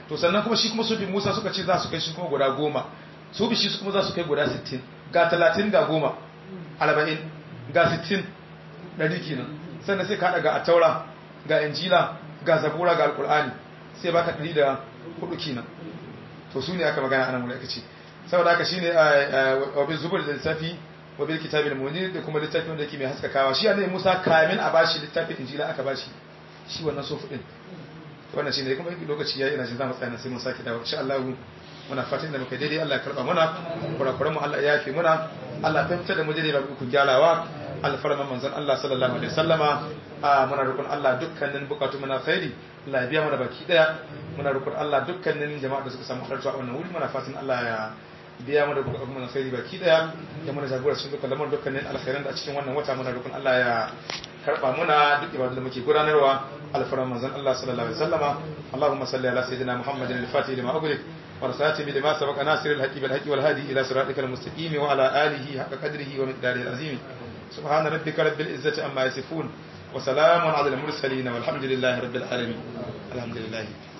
to sannan kuma shi kuma sufi Musa suka ce za su kai shi kuma guda goma sufi shi kuma za su kai guda 60 ga 30 ga goma 40 ga 60 ɗari kenan sannan sai ka haɗa ga attaura ga injila ga zabura ga alkur'ani sai baka ɗari da hudu kenan to su ne aka magana anan wuri aka ce saboda haka shine wabin zubur da lissafi wabin kitabin munir da kuma littafin wanda yake mai haskakawa shi annabi Musa kamin a bashi littafin injila aka bashi shi wannan sofu din wannan shine kuma lokaci yayi ina jin zamu tsaya sai mun sake dawo insha Allah muna fatan da muka daidai Allah ya karba muna kurakuran mu Allah ya yafe muna Allah ya fahimta da mu daidai ba ku gyarawa alfarman manzon Allah sallallahu alaihi wasallama muna roƙon Allah dukkanin bukatu muna khairi Allah ya biya mana baki daya muna roƙon Allah dukkanin jama'a da suka samu halarta a wannan wuri muna fatan Allah ya biya mana bukatu muna khairi baki daya ya muna jagora cikin dukkan lamarin dukkanin alkhairan da a cikin wannan wata muna roƙon Allah ya karba muna duk ibadun da muke gudanarwa alfarman manzon Allah sallallahu alaihi wasallama Allahumma salli ala sayyidina Muhammadin al-Fatih lima ughliq والخاتم لما سبق ناصر الحق بالحق والهادي إلى صراطك المستقيم وعلى آله حق قدره ومقداره العظيم سبحان ربك رب العزة عما يصفون وسلام على المرسلين والحمد لله رب العالمين الحمد لله